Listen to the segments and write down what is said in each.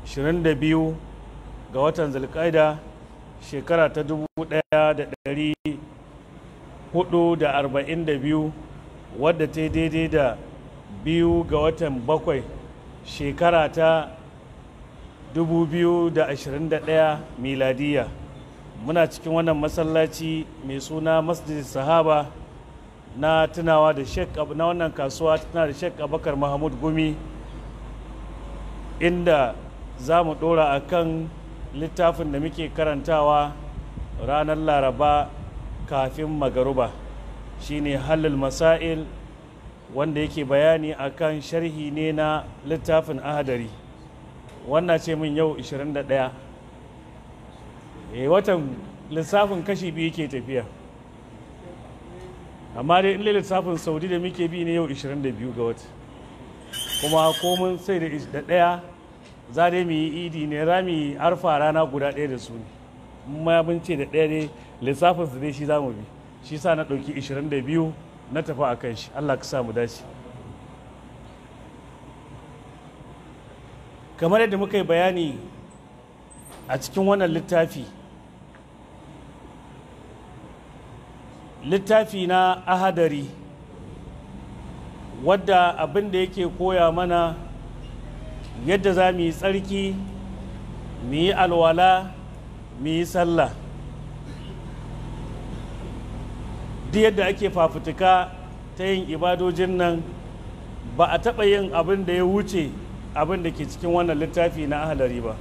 22 ga watan zulkaida shekara ta 1442 wadda ta daidai da biyu ga watan bakwai shekara ta 2021 miladiya muna cikin wannan masallaci mai suna masjid sahaba na tunawa da shek na wannan kasuwa tana da shek abakar mahmud gumi inda za mu dora a kan littafin da muke karantawa ranar laraba kafin magaruba shine halal masail wanda yake bayani akan sharhi ne na littafin ahadari wannan ce min yau 21 e watan lissafin kashi biyu ke tafiya amma dai in lissafin saudi da muke bi ne yau 22 ga wata kuma komin sai da ɗaya za dai mu yi idi ne za mu yi arfa rana guda ɗaya da su ne ma mun ce da ɗaya ne lissafin su dai shi za mu bi shi sa na ɗauki 22 na tafi a kan shi allah ka sa mu dace kamar yadda muka yi bayani a cikin wannan littafi littafi na ahadari wadda abin da yake koya mana yadda za mu yi tsarki mu yi alwala mu yi sallah duk yadda ake fafutuka ta yin ibadojin nan ba a taɓa yin abin da ya wuce abin da ke cikin wannan littafi na ahalari ba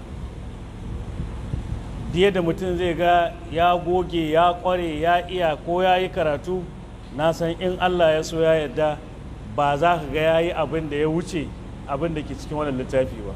diya da mutum zai ga ya goge ya kware ya iya ko ya yi karatu na san in allah ya so ya yadda ba za ka ga ya yi abin da ya wuce abin da ke cikin wannan littafi ba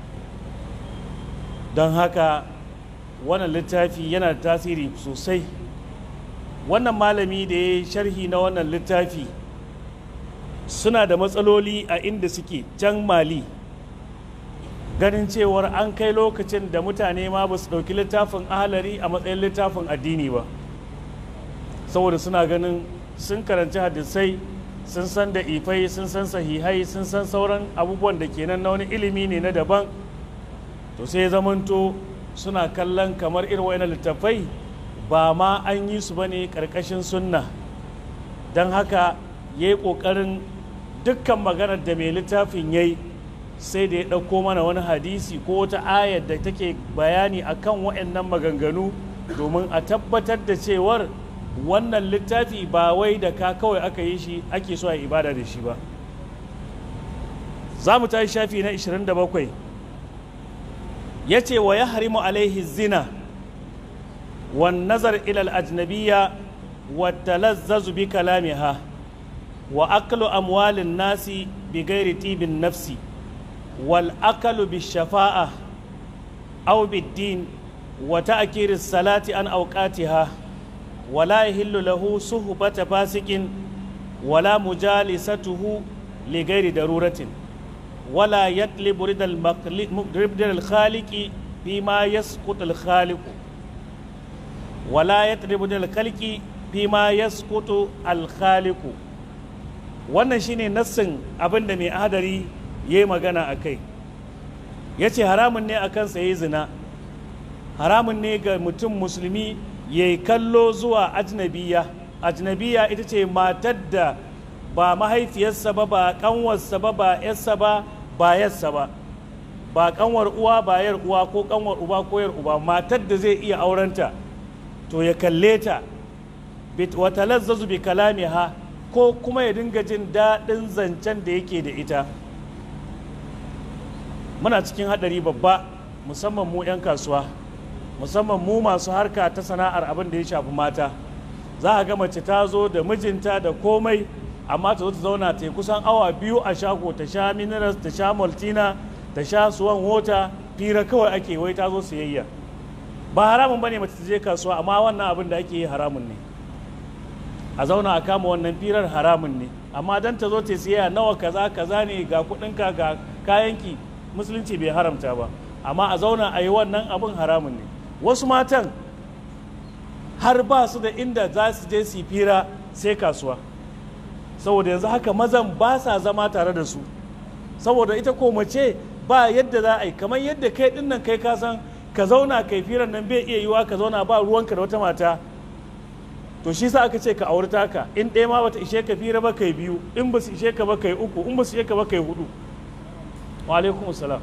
don haka wannan littafi yana da tasiri sosai wannan malami da ya yi sharhi na wannan littafi suna da matsaloli a inda suke can mali ganin cewar an kai lokacin da mutane ma ba su ɗauki littafin ahalari a matsayin littafin addini ba saboda suna ganin sun karanci hadisai sun san da ifai sun san sahihai sun san sauran abubuwan da kenan na wani ilimi ne na daban to sai zamanto suna kallon kamar irin wani littafai ba ma an yi su ba ne ƙarƙashin sunna don haka ya yi ƙoƙarin dukkan maganar da mai littafin ya yi sai da ya ɗauko mana wani hadisi ko wata ayar da take bayani akan waɗannan maganganu domin a tabbatar da cewar wannan littafi ba wai da ka kawai aka yi shi ake so a ibada da shi ba za mu tashi shafi na 27 ya ce wa ya harimu alaihi zina wan nazar ilal ajnabiya wa talazzazu bi kalamiha wa aklu amwalin nasi bi gairi tibin nafsi والأكل بالشفاعة أو بالدين وتأكير الصلاة عن أوقاتها ولا يهل له صحبة فاسق ولا مجالسته لغير ضرورة ولا يطلب رضا الخالق فيما يسقط الخالق ولا يطلب رضا الخالق فيما يسقط الخالق wannan shine nassin abin da mai hadari ya yi magana a kai ya ce haramun ne a kansa ya yi zina haramun ne ga mutum musulmi ya yi kallo zuwa ajnabiya ajnabiya ita ce matar da ba mahaifiyarsa ba ba kanwarsa ba ba yarsa ba ba yarsa ba ba kanwar uwa ba yar uwa ko kanwar uba ko yar uba matar da zai iya aurenta to ya kalle ta wata lazzazu bi kalamiha ko kuma ya dinga jin daɗin zancen da yake da ita muna cikin hadari babba musamman mu 'yan kasuwa musamman mu masu harka ta sana'ar abin da ya shafi mata za a ga mace ta zo da mijinta da komai amma ta zo ta zauna ta kusan awa biyu a shago ta sha minerals ta sha maltina ta sha suwan wota fira kawai ake wai ta zo siyayya ba haramun bane mace ta je kasuwa amma wannan abin da ake yi haramun ne a zauna a kama wannan firar haramun ne amma dan ta zo ta siyayya nawa kaza kaza ne ga kudinka ga kayanki musulunci bai haramta ba amma a zauna a yi wannan abin haramun ne wasu matan har ba su da inda za su je su fira sai kasuwa saboda yanzu haka mazan ba sa zama tare da su saboda ita ko mace ba yadda za a yi kamar yadda kai din nan kai ka san ka zauna kai firan nan bai iya yiwa ka zauna ba ruwanka da wata mata to shi sa aka ce ka auri taka in ɗaya ma bata ishe ka fira ba kai biyu in ba su ishe ka ba kai uku in ba su ishe ka ba kai hudu wa alaikum salam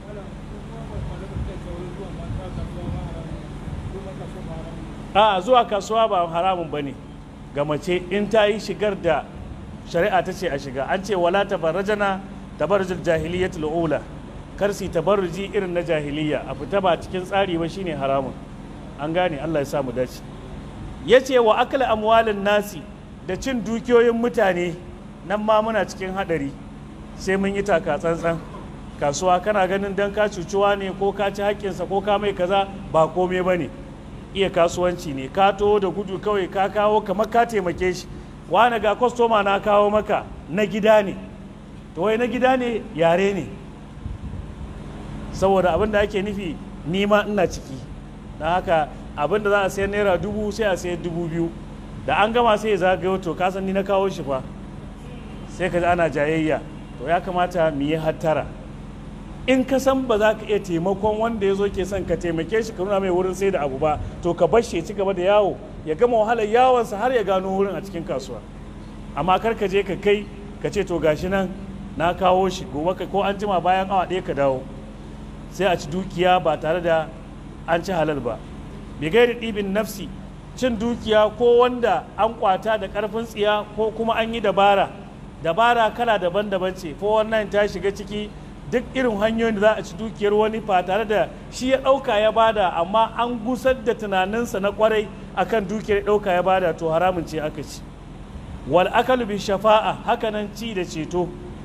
a zuwa kasuwa ba haramun ba ne ga mace in ta yi shigar da shari'a ta ce a shiga an ce wala tabarrajana tabarrujul jahiliyyatul ula kar su tabarruji irin na jahiliya a fita ba cikin tsari ba shine haramun an gane Allah ya sa mu dace yace wa akala amwalin nasi da cin dukiyoyin mutane nan ma muna cikin hadari sai mun yi taka tsantsan kasuwa kana ganin dan ka cucuwa ne ko ka ci haƙƙinsa ko ka mai kaza ba komai ba ne iya kasuwanci ne ka to da gudu kawai ka kawo kamar ka taimake shi wani ga kwastoma na kawo maka na gida ne to wai na gida ne yare ne saboda abin da ake nufi nima ina ciki na haka abin da za a sayar naira dubu sai a sayar dubu biyu da an gama sai ya zagayo to ka san ni na kawo shi fa sai ka ji ana jayayya to ya kamata mu yi hattara in ka san ba za ka iya taimakon wanda ya zo ke son ka taimake shi ka nuna mai wurin sai da abu ba to ka bar shi ya ci gaba da yawo ya gama wahalar yawonsa har ya gano wurin a cikin kasuwa amma kar ka je ka kai ka ce to gashi nan na kawo shi gobe ka ko an jima bayan awa ɗaya ka dawo sai a ci dukiya ba tare da an ci halal ba bigairi ɗibin nafsi cin dukiya ko wanda an kwata da ƙarfin tsiya ko kuma an yi dabara dabara kala daban-daban ce ko wannan ta shiga ciki duk irin hanyoyin da za a ci dukiyar wani ba tare da shi ya ɗauka ya bada amma an gusar da tunaninsa na kwarai akan dukiyar ya ɗauka ya bada to haramun ce aka ci wal akalu bi shafa'a hakanan ci da ceto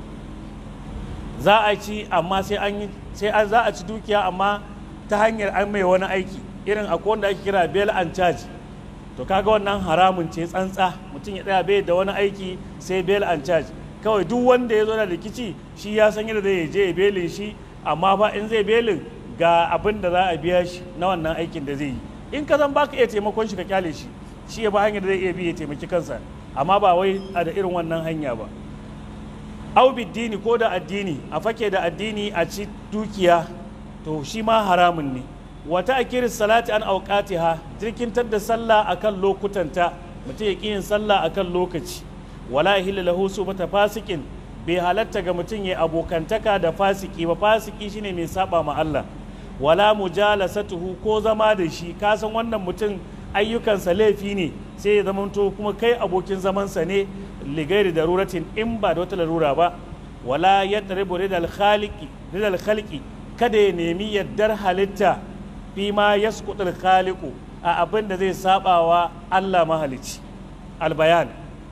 za a ci amma sai an yi sai an za a ci dukiya amma ta hanyar an mai wani aiki irin akwai wanda ake kira bail and charge to kaga wannan haramun ce tsantsa mutum ya tsaya bai da wani aiki sai bail and charge kawai duk wanda ya zo da rikici shi ya san yadda zai je ya belin shi amma fa in zai belin ga abin da za a biya shi na wannan aikin da zai yi in ka zan baka iya taimakon shi ka kyale shi shi ya ba hanyar da zai iya bi ya taimaki kansa amma ba wai a da irin wannan hanya ba au biddini ko da addini a fake da addini a ci dukiya to shi ma haramun ne wata akirin salati an auqatiha jirkintar da sallah akan lokutanta mutum ya ƙi yin sallah akan lokaci wala ihilla lahu subata fasikin bai halatta ga mutum ya abokantaka da fasiki ba fasiki shine mai saba ma Allah wala mujalasatuhu ko zama da shi ka san wannan mutum ayyukansa laifi ne sai ya zamanto kuma kai abokin zamansa ne ligairi daruratin in ba da wata larura ba wala yadribu ridal khaliqi ridal khalqi kada ya nemi yaddar halitta fi ma yasqutul khaliqu a abin da zai sabawa Allah mahalici albayan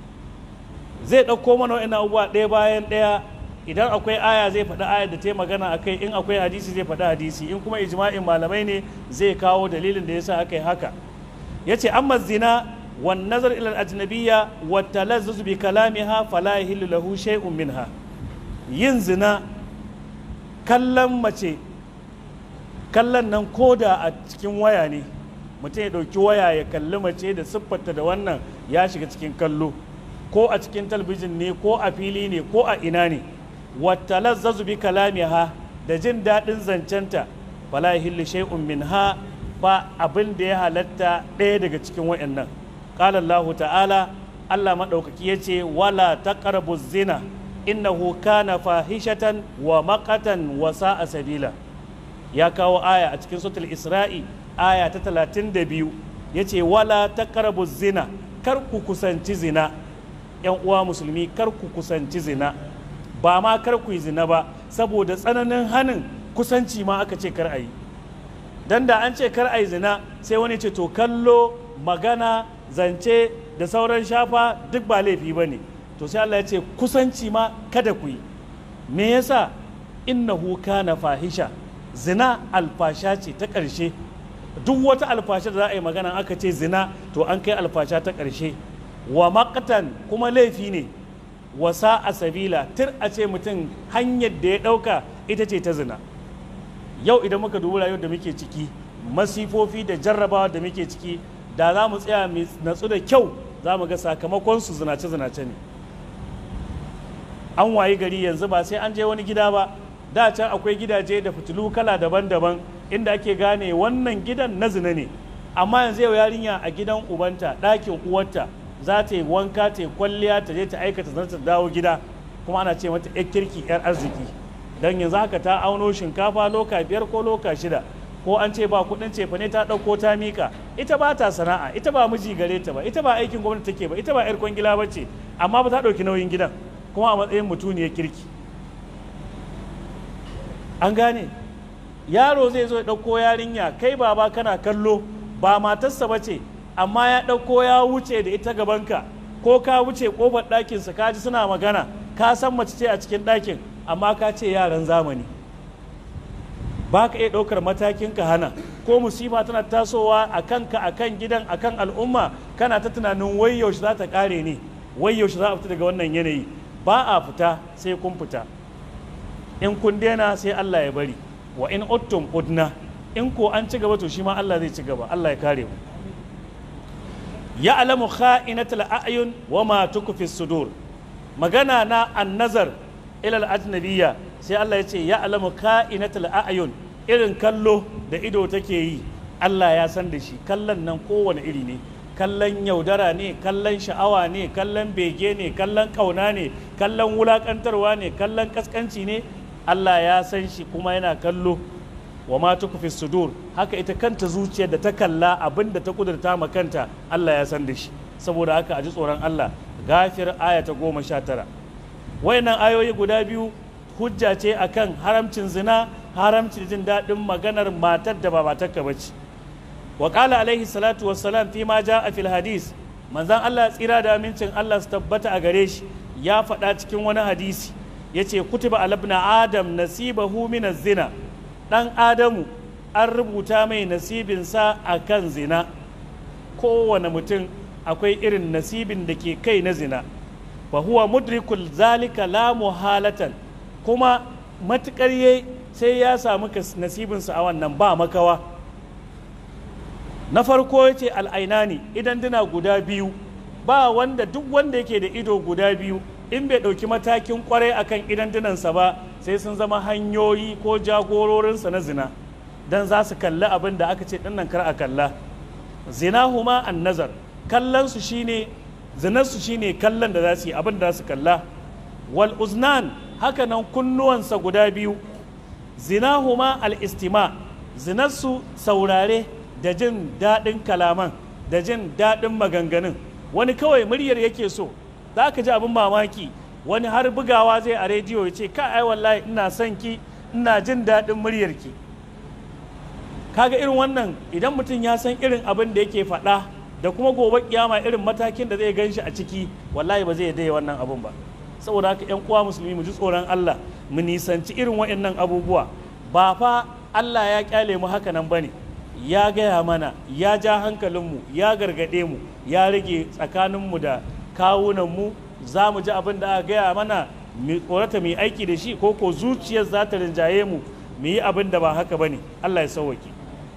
zai ɗauko mana wa'in abubuwa ɗaya bayan ɗaya idan akwai aya zai faɗi ayar da ta yi magana a kai in akwai hadisi zai faɗi hadisi in kuma ijma'in malamai ne zai kawo dalilin da ya sa aka yi haka ya ce amma zina wan nazar ila ajnabiyya wa talazzuz bi kalamiha fala yahillu lahu shay'un minha yin zina kallon mace kallon nan koda a cikin waya ne mutum ya ɗauki waya ya kalli mace da siffarta da wannan ya shiga cikin kallo ko a cikin talbijin ne ko a fili ne ko a ina ne wata lazzazu bi kalamiha da jin daɗin zancenta fala yahillu shay'un minha ba abin da ya halatta ɗaya daga cikin wayannan qala Allah ta'ala Allah madaukaki yace wala taqrabu zina innahu kana fahishatan wa maqatan wa sa'a sabila ya kawo aya a cikin suratul isra'i aya ta 32 yace wala taqrabu zina kar ku kusanci zina yan uwa musulmi kar ku kusanci zina ba ma kar ku yi zina ba saboda tsananin hanin kusanci ma aka ce kar a yi dan da an ce kar a yi zina sai wani ce to kallo magana zance da sauran shafa duk ba laifi ba ne to sai Allah ya ce kusanci ma kada ku yi me yasa innahu kana fahisha zina alfasha ce ta ƙarshe duk wata alfasha da za a yi magana aka ce zina to an kai alfasha ta ƙarshe wa makatan kuma laifi ne wasa a sabila tir a ce mutum hanyar da ya ɗauka ita ce ta zina yau idan muka dubi rayuwar da muke ciki masifofi da jarrabawa da muke ciki da za mu tsaya mai natsu da kyau za mu ga sakamakon su zinace-zinace ne an wayi gari yanzu ba sai an je wani gida ba da can akwai gidaje da fitilu kala daban-daban inda ake gane wannan gidan na zina ne amma yanzu yau yarinya a gidan ubanta ɗakin uwarta za ta yi wanka ta yi kwalliya ta je ta aikata zan ta dawo gida kuma ana ce mata yar kirki yar arziki don yanzu haka ta auno shinkafa loka biyar ko loka shida ko an ce ba kudin cefa ne ta ɗauko ta mika ita ba ta sana'a ita ba miji gare ta ba ita ba aikin gwamnati take ba ita ba yar kwangila ba ce amma ba ta ɗauki nauyin gidan kuma a matsayin mutuniyar kirki an gane yaro zai zo ya ɗauko yarinya kai baba kana kallo ba matarsa ba ce amma ya ɗauko ya wuce da ita gabanka ko ka wuce ƙofar ɗakinsa ka ji suna magana ka san mace ce a cikin ɗakin amma ka ce yaran zamani ba ka iya ɗaukar matakin ka hana ko musifa tana tasowa a kanka a kan gidan a kan al'umma kana ta tunanin wai yaushe za ta ƙare ne wai yaushe za a fita daga wannan yanayi ba a fita sai kun fita in kun daina sai Allah ya bari wa in uttum udna in ko an ci gaba to shi ma Allah zai ci gaba Allah ya kare mu ya alamu kha'inatul a'yun wa ma tukfi sudur magana na annazar ila al-ajnabiyya sai Allah ya ce ya alamu kha'inatul a'yun irin kallo da ido take yi Allah ya san da shi kallon nan kowane iri ne kallon yaudara ne kallon sha'awa ne kallon bege ne kallon kauna ne kallon wulakantarwa ne kallon kaskanci ne Allah ya san shi kuma yana kallo wa ma tukfi sudur haka ita kanta zuciyar da ta kalla abin da ta kudurta ma kanta Allah ya san da shi saboda haka a ji tsoron Allah gafir aya ta goma sha tara wayannan ayoyi guda biyu hujja ce akan haramcin zina haramcin jin daɗin maganar matar da ba matarka ba ce wa qala alaihi salatu wassalam fi ma a fil hadis manzon Allah tsira da amincin Allah su tabbata a gare shi ya faɗa cikin wani hadisi yace kutiba alabna adam nasibahu min zina ɗan adamu an rubuta mai nasibinsa a kan zina kowane mutum akwai irin nasibin da ke kai na zina fa huwa mudrikul zalika la muhalatan kuma matukar yayi sai ya samu nasibinsa a wannan ba makawa na farko ya ce al'ainani idan dina guda biyu ba wanda duk wanda yake da ido guda biyu in bai ɗauki matakin kwarai akan idan dinansa ba sai sun zama hanyoyi ko jagororinsa na zina don za su kalli abin da aka ce dinnan kar a kalla zina huma an nazar kallonsu shine zinarsu shine kallon da za su yi abin da za su kalla wal uznan haka nan kunnuwansa guda biyu zina huma al istima zinarsu saurare da jin daɗin kalaman da jin daɗin maganganun wani kawai muryar yake so za ka ji abin mamaki wani har bugawa zai a rediyo ya ce ka ai wallahi ina son ki ina jin daɗin muryarki kaga irin wannan idan mutum ya san irin abin da yake faɗa da kuma gobe kiyama irin matakin da zai gan shi a ciki wallahi ba zai daya wannan abun ba saboda haka yan uwa musulmi mu ji tsoron Allah mu nisanci irin waɗannan abubuwa ba fa Allah ya kyale mu haka nan bane ya gaya mana ya ja hankalinmu ya gargaɗe mu ya rage tsakaninmu da kawunanmu za mu ji abin da aka gaya mana mu tsorata mu yi aiki da shi ko ko zuciyar za ta rinjaye mu mu yi abin da ba haka ba ne Allah ya sauwake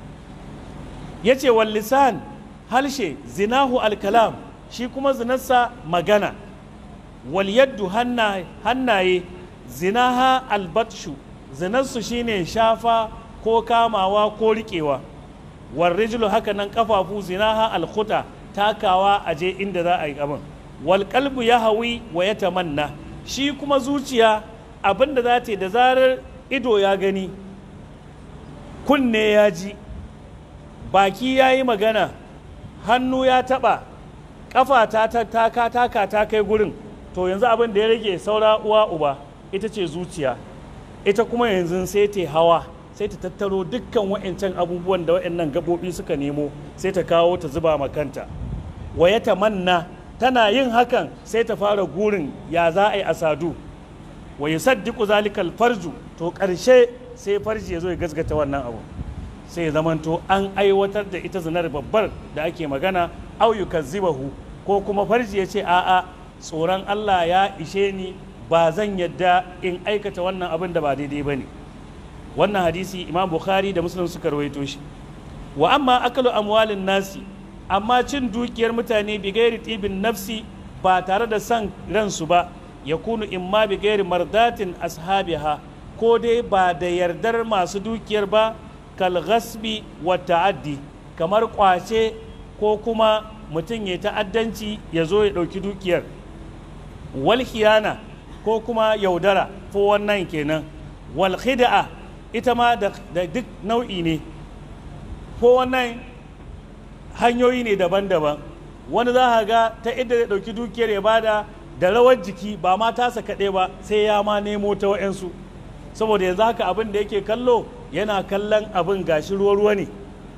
ya ce wal lisan halshe zinahu alkalam shi kuma zinarsa magana wal yaddu hannaye zinaha albatshu zinarsu shine shafa ko kamawa ko riƙewa wal rijlu haka nan kafafu zinaha alkhuta takawa a je inda za a yi abin wal qalbu ya hawi wa ya tamanna shi kuma zuciya abin da za ta yi da zarar ido ya gani kunne ya ji baki ya yi magana hannu ya taɓa ƙafa ta taka taka ta kai gurin to yanzu abin da ya rage saura uwa uba ita ce zuciya ita kuma yanzu sai ta hawa sai ta tattaro dukkan wa'ancan abubuwan da wa'annan gaɓoɓi suka nemo sai ta kawo ta zuba ma kanta wa ya tamanna tana yin hakan sai ta fara gurin ya za a yi asadu wa yusaddiqu zalikal farju to ƙarshe sai farji ya zo ya gasgata wannan abu sai ya zamanto an aiwatar da ita zinar babbar da ake magana au yukazzibahu ko kuma farji ya ce a'a tsoron Allah ya ishe ni ba zan yadda in aikata wannan abin da ba daidai ba ne wannan hadisi imam bukhari da muslim suka rawaito shi wa amma akalu amwalin nasi amma cin dukiyar mutane bi gairi tibin nafsi ba tare da san ransu ba ya kunu imma bi gairi mardatin ashabiha ko dai ba da yardar masu dukiyar ba kal ghasbi wa ta'addi kamar kwace ko kuma mutum ya ta'addanci ya zo ya ɗauki dukiyar wal khiyana ko kuma yaudara ko wannan kenan wal khid'a ita ma da duk nau'i ne ko wannan hanyoyi ne daban-daban wani za ka ga ta inda zai ɗauki dukiyar ya bada da rawar jiki ba ma tasa kaɗai ba sai ya ma nemo ta wa'yansu saboda yanzu haka abin da yake kallo yana kallon abin gashi ruwa-ruwa ne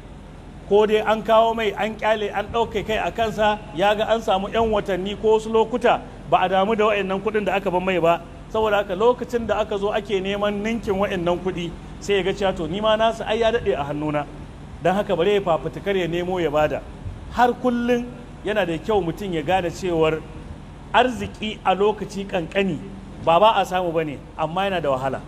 ko dai an kawo mai an kyale an ɗauke kai a kansa ya ga an samu 'yan watanni ko wasu lokuta ba a damu da wa'annan kuɗin da aka ban mai ba saboda haka lokacin da aka zo ake neman ninkin wa'annan kuɗi sai ya ga cewa to ni ma nasu ai ya daɗe a hannuna don haka bare ya fafutukar ya nemo ya bada har kullum yana da kyau mutum ya gane cewar arziki a lokaci kankani ba ba a samu ba ne amma yana da wahala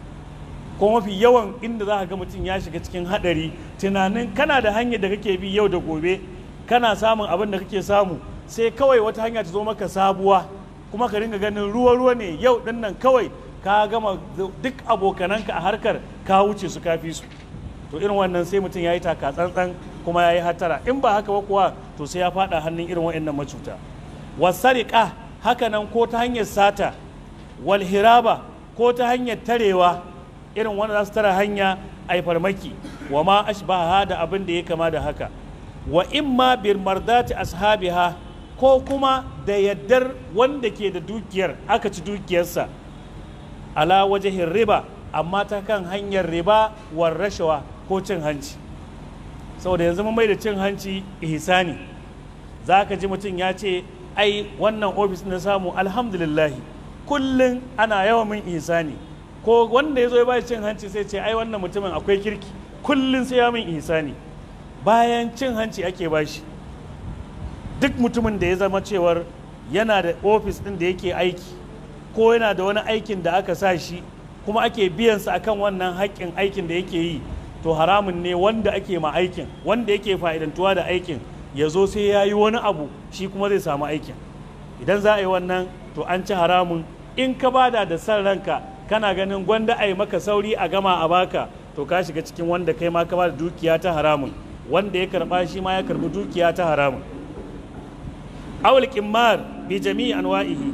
ko mafi yawan inda za ka ga mutum ya shiga cikin hadari tunanin kana da hanyar da kake bi yau da gobe kana samun abin da kake samu sai kawai wata hanya ta zo maka sabuwa kuma ka ringa ganin ruwa-ruwa ne yau din nan kawai ka gama duk abokananka a harkar ka wuce su kafi su to irin wannan sai mutum ya yi taka tsantsan kuma ya yi hatara in ba haka ba kuwa to sai ya fada hannun irin wa'annan macuta wasariƙa haka nan ko ta hanyar sata walhiraba ko ta hanyar tarewa irin wanda za su tara hanya a yi farmaki wa ma ashbaha da abin da ya kama da haka wa imma bil mardati ashabiha ko kuma da yaddar wanda ke da dukiyar aka ci dukiyarsa ala wajahin riba amma ta kan hanyar riba war rashawa ko cin hanci saboda yanzu mun mai da cin hanci ihsani za ka ji mutum ya ce ai wannan ofis na samu alhamdulillahi kullum ana yawan min ihsani ko wanda ya zo ya ba cin hanci sai ce ai wannan mutumin akwai kirki kullum sai ya min ihsani bayan cin hanci ake bashi duk mutumin da ya zama cewar yana da ofis ɗin da yake aiki ko yana da wani aikin da aka sa shi kuma ake biyansa akan wannan haƙƙin aikin da yake yi to haramun ne wanda ake ma aikin wanda yake fa'idantuwa da aikin ya zo sai ya yi wani abu shi kuma zai samu aikin idan za a yi wannan to an ci haramun in ka bada da san ranka kana ganin gwanda a yi maka sauri a gama a baka to ka shiga cikin wanda kai ma ka bada dukiya ta haramun wanda ya karba shi ma ya karbi dukiya ta haramun awul kimmar bi jami'i anwa'ihi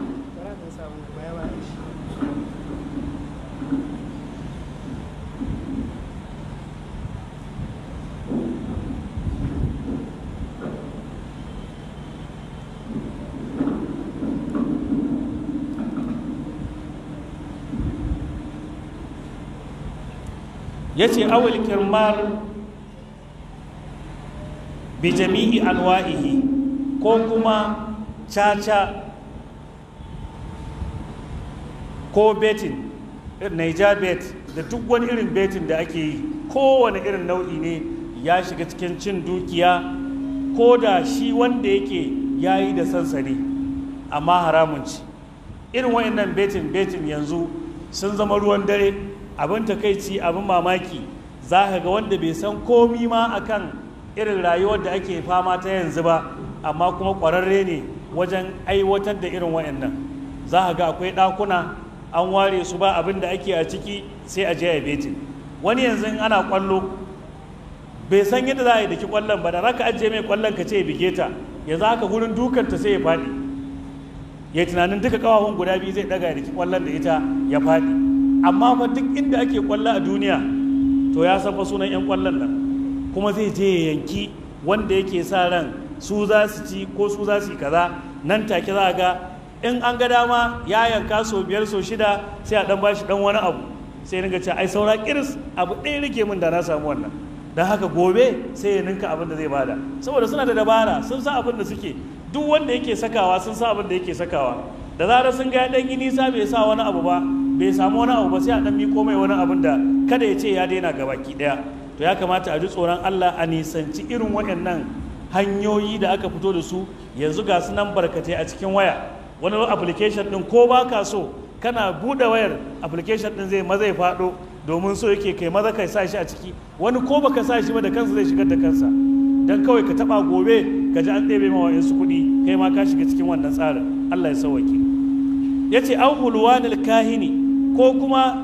ya ce awul kirmar bi jami'i anwa'ihi ko kuma caca ko betin naija bet da duk wani irin betin da ake yi kowane irin nau'i ne ya shiga cikin cin dukiya ko da shi wanda yake ya yi da sansani amma haramun ci irin wa'annan betin betin yanzu sun zama ruwan dare abin takaici abin mamaki za ka ga wanda bai san komi ma akan irin rayuwar da ake fama ta yanzu ba amma kuma ƙwararre ne wajen aiwatar da irin wayannan za ka ga akwai ɗakuna an ware su ba abin da ake a ciki sai a je a betin wani yanzu in ana kwallo bai san yadda za a yi daki kwallon ba da raka ajiye mai kwallon ka ce ya bige ta yanzu haka gurin dukanta sai ya faɗi ya tunanin duka kawahun guda biyu zai ɗaga ya daki kwallon da ita ya faɗi amma fa duk inda ake kwallo a duniya to ya san fa sunan 'yan kwallon nan kuma zai je ya yanki wanda yake sa ran su za su ci ko su za su yi kaza nan take za ga in an ga dama ya yanka so biyar so shida sai a dan bashi dan wani abu sai ringa ce ai saura kiris abu ɗaya rike min da na samu wannan don haka gobe sai ya ninka abin da zai bada saboda suna da dabara sun san abin da suke duk wanda yake sakawa sun san abin da yake sakawa da zarar sun ga dan yi nisa bai sa wani abu ba bai samu wani abu ba sai a dan miko mai wani abin da kada ya ce ya daina gabaki daya to ya kamata a ji tsoron Allah a nisanci irin waɗannan hanyoyi da aka fito da su yanzu ga su nan barkatai a cikin waya wani application din ko ba ka so kana buɗe wayar application din zai maza ya faɗo domin so yake kai maza kai sa shi a ciki wani ko baka sa shi ba da kansa zai shigar da kansa dan kawai ka taba gobe ka ji an ɗebe ma su kuɗi kai ma ka shiga cikin wannan tsarin Allah ya sauwake yace an hulwanil kahini ko kuma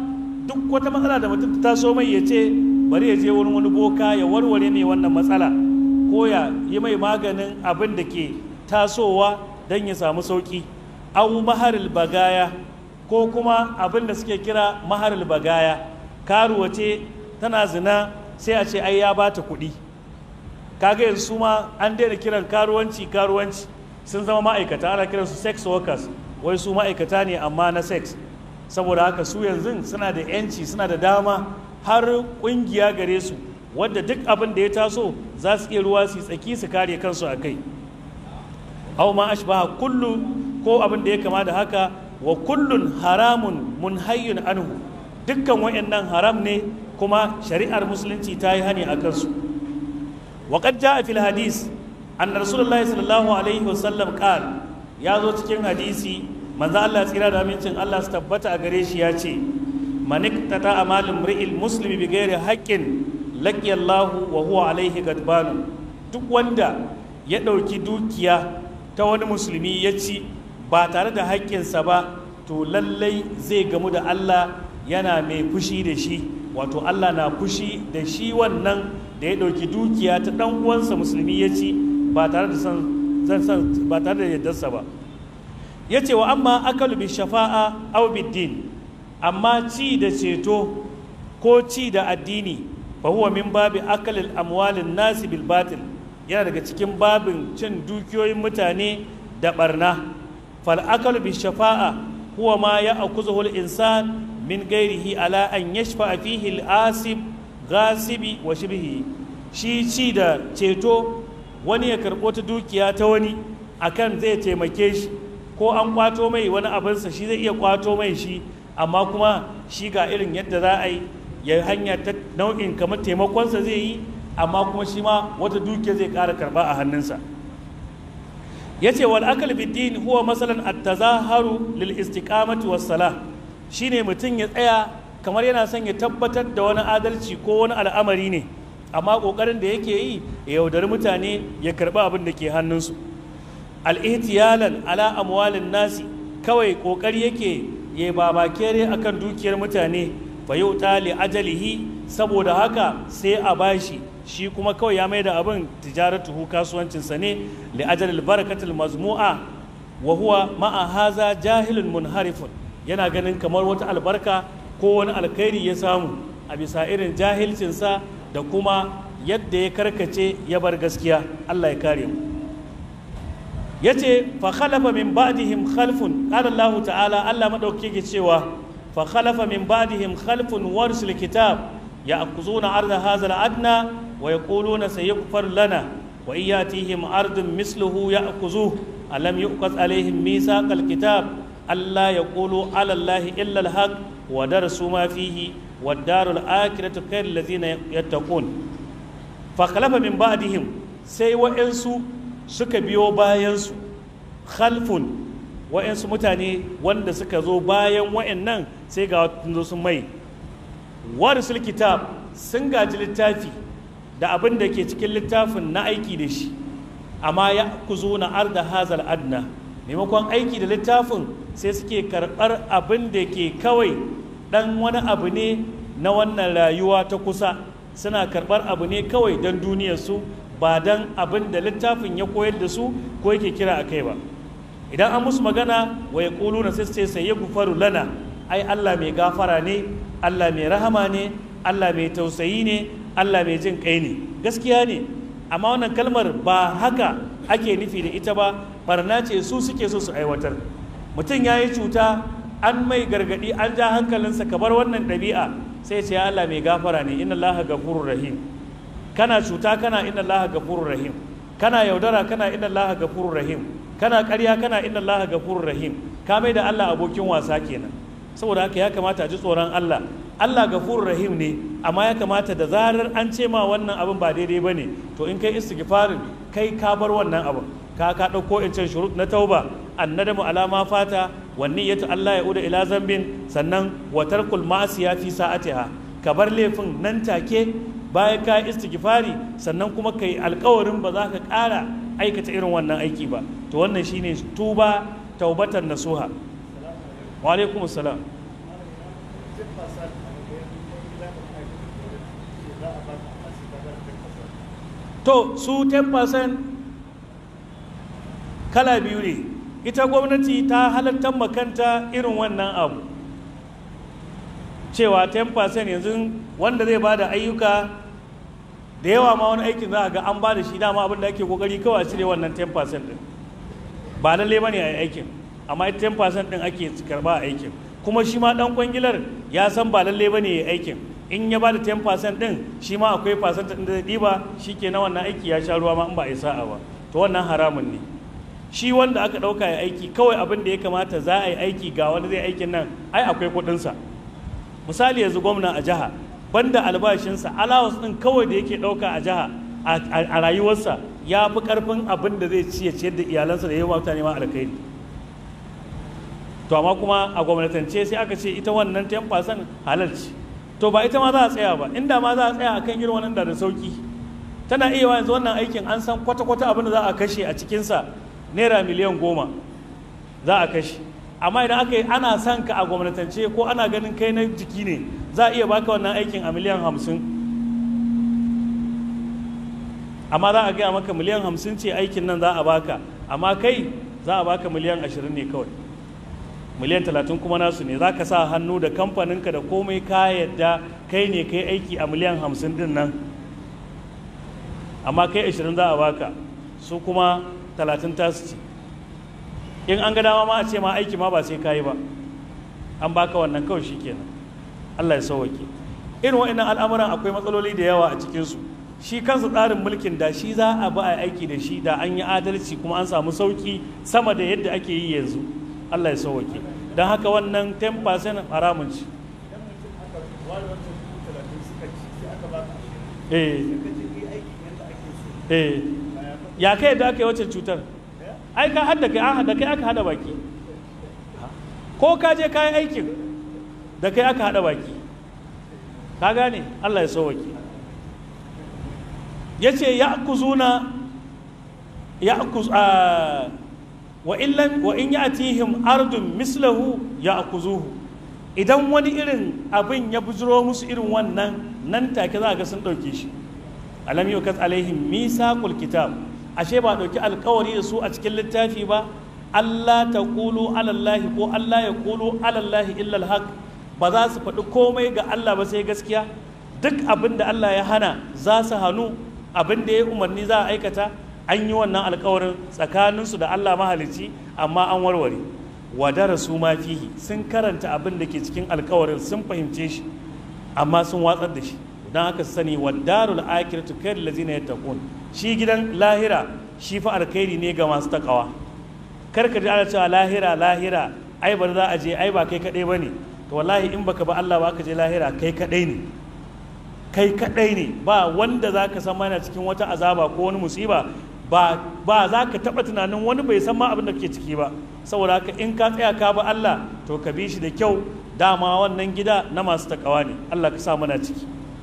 duk wata matsala da mutum ta so mai ya ce bari ya je wurin wani boka ya warware mai wannan matsala ko ya yi mai maganin abin da ke tasowa don ya samu sauki au maharil bagaya ko kuma abin da suke kira maharil bagaya karuwa ce tana zina sai a ce ai ya bata kuɗi kaga yanzu su ma an daina kiran karuwanci karuwanci sun zama ma'aikata ana kiransu sex workers wai su ma'aikata ne amma na sex saboda haka su yanzu suna da yanci suna da dama har kungiya gare su wadda duk abin da ya taso za su iya ruwa su tsaki su kare kansu a kai hau ma ashbaha kullu ko abin da ya kama da haka wa kullun haramun munhayyun anhu dukkan wayannan haram ne kuma shari'ar musulunci ta yi hani a kansu وقد جاء في الحديث أن رسول الله صلى الله عليه وسلم قال يا زو cikin hadisi manzo Allah tsira da amincin Allah su tabbata a gare shi ya ce man iktata amalin mri'il muslimi bi ghairi haqqin laqiya Allah wa huwa alaihi gadban duk wanda ya dauki dukiya ta wani musulmi ya ci ba tare da haƙƙinsa ba to lallai zai gamu da Allah yana mai fushi da shi wato Allah na fushi da shi wannan da ya ɗauki dukiya ta ɗan uwansa musulmi ya ci ba tare da san ba tare da yardarsa ba ya ce wa amma akalu bi shafa'a aw din amma ci da ceto ko ci da addini fa huwa min babi akalil amwalin nasi bil batil yana daga cikin babin cin dukiyoyin mutane da barna fal akalu bi shafa'a huwa ma ya akuzuhu al insan min gairihi ala an yashfa fihi al asib gasibi wa shibhi shi ci da ceto wani ya karɓo ta dukiya ta wani akan zai taimake shi ko an kwato mai wani abinsa shi zai iya kwato mai shi amma kuma shi ga irin yadda za a yi ya hanya ta nau'in kamar taimakonsa zai yi amma kuma shi ma wata dukiya zai ƙara karɓa a hannunsa ya ce wal akal biddin huwa masalan at-tazaharu lil istiqamati was salah shine mutum ya tsaya kamar yana son ya tabbatar da wani adalci ko wani al'amari ne amma ƙoƙarin da yake yi ya yaudari mutane ya karɓi abin da ke hannunsu al'ihtiyalan ala amwalin nasi kawai ƙoƙari yake ya babakere akan dukiyar mutane fa yau li ajalihi saboda haka sai a bashi shi kuma kawai ya mai da abin tijaratuhu kasuwancinsa ne li ajalil barakatul mazmu'a wa huwa ma'a haza jahilun munharifun yana ganin kamar wata albarka ko wani alkhairi ya samu a bisa irin jahilcinsa da kuma yadda ya karkace ya bar gaskiya Allah ya kare mu yace fa khalafa min ba'dihim khalfun qala Allah ta'ala Allah madauki yake cewa fa khalafa min ba'dihim khalfun warsul kitab ya'khuzuna arda hadha al-adna wa yaquluna sayughfar lana wa iyatihim ardun misluhu ya'khuzuhu alam yuqaz alaihim mithaq al-kitab alla yaqulu ala Allah illa al-haq wa darasu ma fihi والدار الآخرة خير الذين يتقون فخلف من بعدهم sai wa'yansu suka biyo bayansu khalfun wa'yansu mutane wanda suka zo bayan wa'yannan sai ga zo sun mai warisul kitab sun gaji littafi da abin da ke cikin littafin na aiki da shi amma ya ku zo na arda hazal adna maimakon aiki da littafin sai suke karɓar abin da ke kawai dan wani abu ne na wannan rayuwa ta kusa suna karɓar abu ne kawai don duniyarsu ba don abin da littafin ya koyar da su ko yake kira a kai ba idan an musu magana wa ya ƙulu na sai sai ya gufaru lana ai Allah mai gafara ne Allah mai rahama ne Allah mai tausayi ne Allah mai jin kai ne gaskiya ne amma wannan kalmar ba haka ake nufi da ita ba barna ce su suke so su aiwatar mutum ya yi cuta an mai gargadi an ja hankalinsa ka bar wannan ɗabi'a sai ce ya Allah mai gafara ne inna Allah gafurur rahim kana cuta kana inna Allah gafurur rahim kana yaudara kana inna Allah gafurur rahim kana ƙarya kana inna Allah gafurur rahim ka mai da Allah abokin wasa kenan saboda haka ya kamata a ji tsoron Allah Allah gafurur rahim ne amma ya kamata da zarar an ce ma wannan abin ba daidai bane to in kai istighfarin kai ka bar wannan abin ka ka ɗauko in can shurut na tauba annadamu alama fata wanni yato Allah ya uda ila zambin sannan wa tarkul ma'asiya fi sa'atiha ka bar laifin nan take bayan ka istighfari sannan kuma kai alkawarin ba za ka ƙara aikata irin wannan aiki ba to wannan shine tuba taubatan nasuha wa alaikum assalam to su 10% kala biyu ne ita gwamnati ta halartar makanta irin wannan abu cewa 10% yanzu wanda zai ba da ayyuka da yawa ma wani aikin za a ga an ba da shi dama abin da ake kokari kawai a cire wannan 10% din ba lalle ba ne a yi aikin amma 10% din ake karba a aikin kuma shi ma dan kwangilar ya san ba lalle ba ne ya aikin in ya ba da 10% din shi ma akwai percent din da zai ɗiba shi ke na wannan aiki ya sha ruwa ma in ba a yi sa'a ba to wannan haramun ne shi wanda aka ɗauka ya aiki kawai abin da ya kamata za a yi aiki ga wanda zai aikin nan ai akwai kuɗinsa misali yanzu gwamna a jiha banda albashinsa alawas ɗin kawai da yake ɗauka a jiha a rayuwarsa ya fi ƙarfin abin da zai ci ya ciyar da iyalansa da yawa mutane ma alkhairi to amma kuma a gwamnatance sai aka ce ita wannan 10% halal ce to ba ita ma za a tsaya ba inda ma za a tsaya akan irin wannan da da sauki tana iya yanzu wannan aikin an san kwata-kwata abin da za a kashe a cikinsa naira miliyan goma za a kashe amma idan aka yi ana son ka a gwamnatance ko ana ganin kai na jiki ne za a iya baka wannan aikin a miliyan hamsin amma za a gaya maka miliyan hamsin ce aikin nan za a baka amma kai za a baka miliyan ashirin ne kawai miliyan talatin kuma nasu ne za ka sa hannu da kamfaninka da komai ka yadda kai ne kai aiki a miliyan hamsin din nan amma kai ashirin za a baka su kuma talatin tasu ce in an ga dama ma a ce ma aiki ma ba sai ka yi ba an baka wannan kawai shi kenan allah ya sauwake irin wa'annan al'amuran akwai matsaloli da yawa a cikinsu shi kansa tsarin mulkin da shi za a ba a aiki da shi da an yi adalci kuma an samu sauki sama da yadda ake yi yanzu Allah ya sauwake don haka wannan 10% haramun ci ya kai da aka yi wacce cutar ai ka hada kai an hada kai aka hada baki ko ka je kayan aikin da kai aka hada baki ka gane Allah ya sauwake ya ce ya kuzuna ya kuz wa illan wa in yatihim ardun mislahu ya akuzuhu idan wani irin abin ya bujiro musu irin wannan nan take za ga sun ɗauke shi alam yukat alaihim misaqul kitab ashe ba ɗauki alkawari da su a cikin littafi ba Allah ta kulu alallahi ko Allah ya kulu alallahi illa alhaq ba za su faɗi komai ga Allah ba sai gaskiya duk abin da Allah ya hana za su hannu abin da ya umarni za a aikata an yi wannan alkawarin tsakaninsu da Allah mahalicci amma an warware wadara su ma fihi sun karanta abin da ke cikin alkawarin sun fahimce shi amma sun watsar da shi don haka su sani wadarul akhiratu khair lazina yattaqun shi gidan lahira shi fa alkhairi ne ga masu takawa kar ka ji ana cewa lahira lahira ai ba za a je ai ba kai kadai bane to wallahi in baka ba Allah ba ka je lahira kai kadai ne kai kadai ne ba wanda za ka san mana cikin wata azaba ko wani musiba ba ba za ka taɓa tunanin wani bai san ma abin da ke ciki ba saboda haka in ka tsaya ka ba Allah to ka bi shi da kyau dama wannan gida na masu takawa ne Allah ka sa mana ciki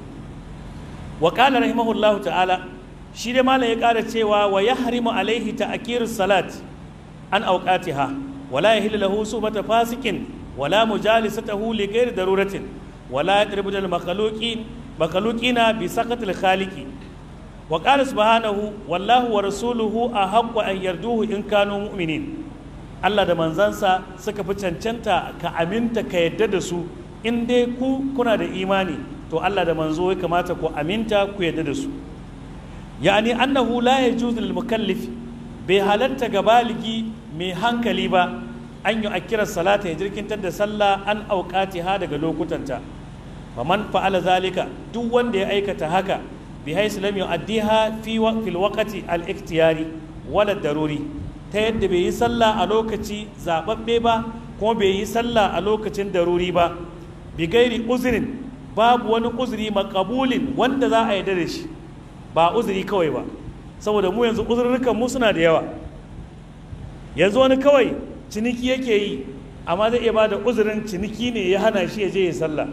wa qala rahimahullahu ta'ala shi dai malam ya ƙara cewa wa yahrimu alaihi ta'khirus salat an awqatiha wala yahillu lahu subata fasikin wala mujalisatahu li ghairi daruratin wala yadribu al makhluqin makhluqina bi saqatil khaliqi wa qala subhanahu wallahu wa rasuluhu ahaqqu an yarduhu in kanu mu'minin Allah da manzansa suka fi cancanta ka aminta ka yadda da su in dai ku kuna da imani to Allah da manzo ya kamata ku aminta ku yadda da su yani annahu la yajuzu lil mukallif bai halatta ga baligi mai hankali ba an yi akira salata ya jirkintar da sallah an auƙati ha daga lokutanta faman fa'ala zalika duk wanda ya aikata haka bi haisu lam yu'addiha fi fil waqti al ikhtiyari wala daruri ta yadda bai yi sallah a lokaci zababbe ba kuma bai yi sallah a lokacin daruri ba bi gairi uzrin babu wani uzuri makabulin wanda za a yarda da shi ba uzuri kawai ba saboda mu yanzu uzurrukan mu suna da yawa yanzu wani kawai ciniki yake yi amma zai iya bada uzurin ciniki ne ya hana shi ya je ya sallah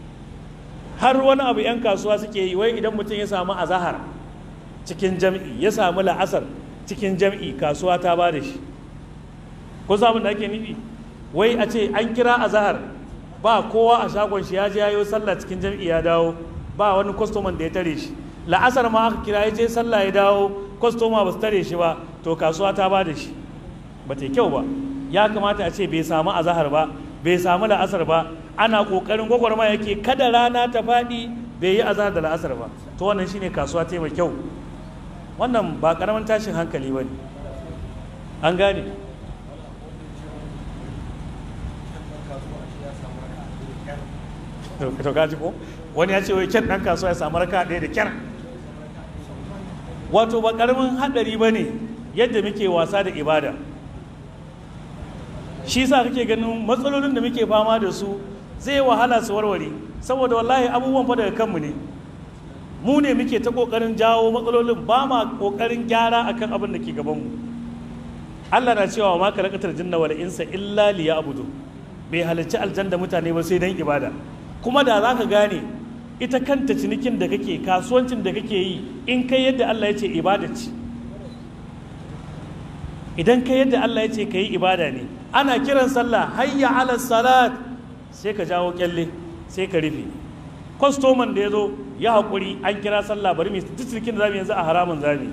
har wani abu 'yan kasuwa suke yi wai idan mutum ya samu azahar cikin jam'i ya samu la'asar cikin jam'i kasuwa ta ba da shi ko samun da ake nufi wai a ce an kira azahar ba kowa a shagon shi ya je ya yi sallah cikin jam'i ya dawo ba wani kwastoman da ya tare shi la'asar ma aka kira ya je sallah ya dawo kwastoma ba su tare shi ba to kasuwa ta ba da shi ba ta kyau ba ya kamata a ce bai samu azahar ba bai samu la'asar ba ana kokarin gwagwarma yake kada rana ta faɗi bai yi azahar da la'asar ba to wannan shine kasuwa ta mai kyau wannan ba karamin tashin hankali ba ne an gane to gaji ko wani ya ce wai kyan ɗan kasuwa ya samu raka ɗaya da kyar wato ba karamin haɗari ba ne yadda muke wasa da ibada shi sa kake ganin matsalolin da muke fama da su zai wahala su warware saboda wallahi abubuwan fa daga kanmu ne mu ne muke ta kokarin jawo matsalolin ba ma kokarin gyara akan abin da ke gabanmu Allah na cewa ma kalakatar jinna wal insa illa liya'budu bai halarci aljanna mutane ba sai dan ibada kuma da za ka gane ita kanta cinikin da kake kasuwancin da kake yi in kai yadda Allah ya ce ibada ce idan kai yadda Allah ya ce ka yi ibada ne ana kiran sallah hayya ala salat sai ka jawo kyalle sai ka rufe kwastoman da ya zo ya haƙuri an kira sallah bari mai duk cinikin da zamu yanzu a haramun zami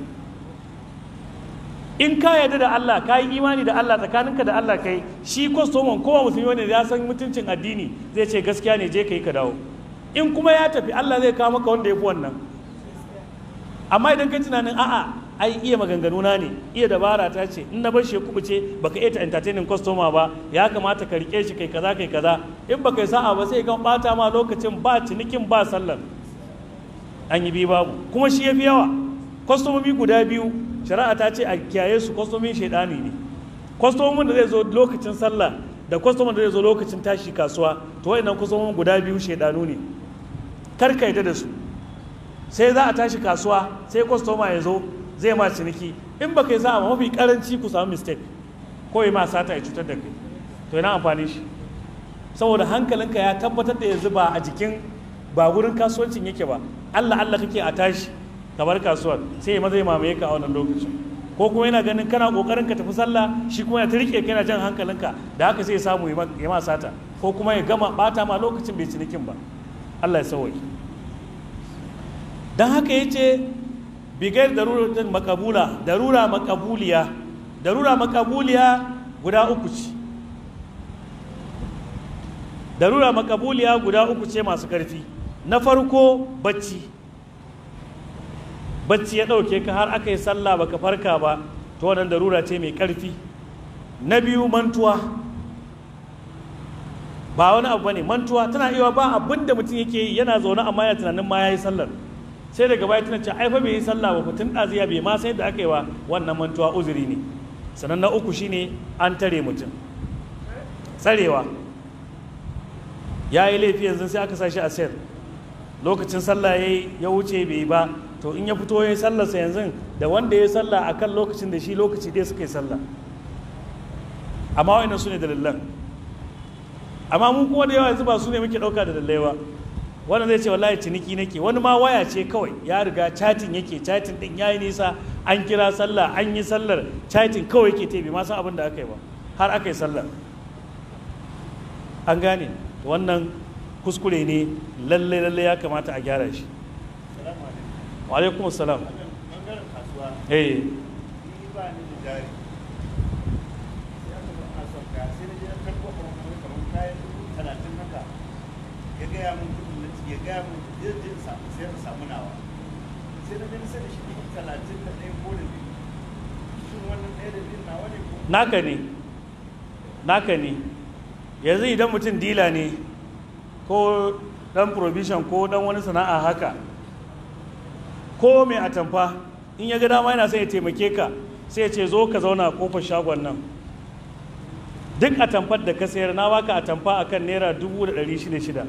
in ka yarda da Allah ka yi imani da Allah tsakaninka da Allah kai shi kwastoman kowa musulmi wanda ya san mutuncin addini zai ce gaskiya ne je ka yi ka dawo in kuma ya tafi Allah zai kawo maka wanda ya fi wannan amma idan kai tunanin a'a ai iya maganganu na ne iya dabara ta ce in na bar shi ya kubuce baka iya ta entertaining customer ba ya kamata ka rike shi kai kaza kai kaza in baka yi sa'a ba sai kan bata ma lokacin ba cinikin ba sallar an yi bi babu kuma shi ya fi yawa kwastomomi guda biyu shari'a ta ce a kiyaye su kwastomin shaidani ne kwastomomin da zai zo lokacin sallah da kwastomin da zai zo lokacin tashi kasuwa to wa'annan kwastomomin guda biyu shaidanu ne kar ka yadda da su sai za a tashi kasuwa sai kwastoma ya zo zai ma ciniki in baka yi za a mafi karanci ku samu mistake ko yi ma sata ya cutar da kai to yana amfani shi saboda hankalinka ya tabbatar da yanzu ba a jikin ba wurin kasuwancin yake ba allah allah kake a tashi kamar kasuwar sai ya maza ya mamaye ka a wannan lokacin ko kuma yana ganin kana kokarin ka tafi sallah shi kuma yana ta rike kana jan hankalinka da haka sai ya samu ya ma sata ko kuma ya gama bata ma lokacin bai cinikin ba Allah ya sauke dan haka yace bigar daruratin makabula darura makabuliya darura makabuliya guda uku ce darura makabuliya guda uku ce masu karfi na farko bacci bacci ya ɗauke ka har aka yi sallah baka farka ba to wannan darura ce mai ƙarfi na biyu mantuwa ba wani abu bane mantuwa tana iya ba abin da mutum yake yi yana zaune amma yana tunanin ma yayi sallar sai daga baya tana ce ai fa bai yi sallah ba tun ɗaziya bai ma sai da aka yi wa wannan mantuwa uzuri ne sannan na uku shine an tare mutum tsarewa ya yi laifi yanzu sai aka sa shi a sel lokacin sallah ya wuce bai yi ba to in ya fito ya yi sallarsa yanzu da wanda ya yi sallah a kan lokacin da shi lokaci dai suka yi sallah amma wa'annan su ne dalilan amma mun kuma da yawa yanzu ba su ne muke ɗauka da dalilai ba wannan zai ce wallahi ciniki nake wani ma waya ce kawai ya riga chatin yake chatin din yayi nisa an kira sallah an yi sallar chatin kawai yake tebe ma san abin da aka yi ba har aka yi sallar an gane wannan kuskure ne lalle lalle ya kamata a gyara shi wa alaikum salam eh ya gaya mun kudin na ya gaya mun zai je samu sai na samu nawa sai na gani sai da shi dubu talatin da ɗaya ko da biyu shin wannan ɗaya da biyu nawa ne ko naka ne naka ne yanzu idan mutum dila ne ko dan provision ko dan wani sana'a haka ko mai atamfa in ya ga dama yana sai ya taimake ka sai ya ce zo ka zauna a kofar shagon nan duk atamfar da ka sayar na baka atamfa akan naira dubu da ɗari shida shida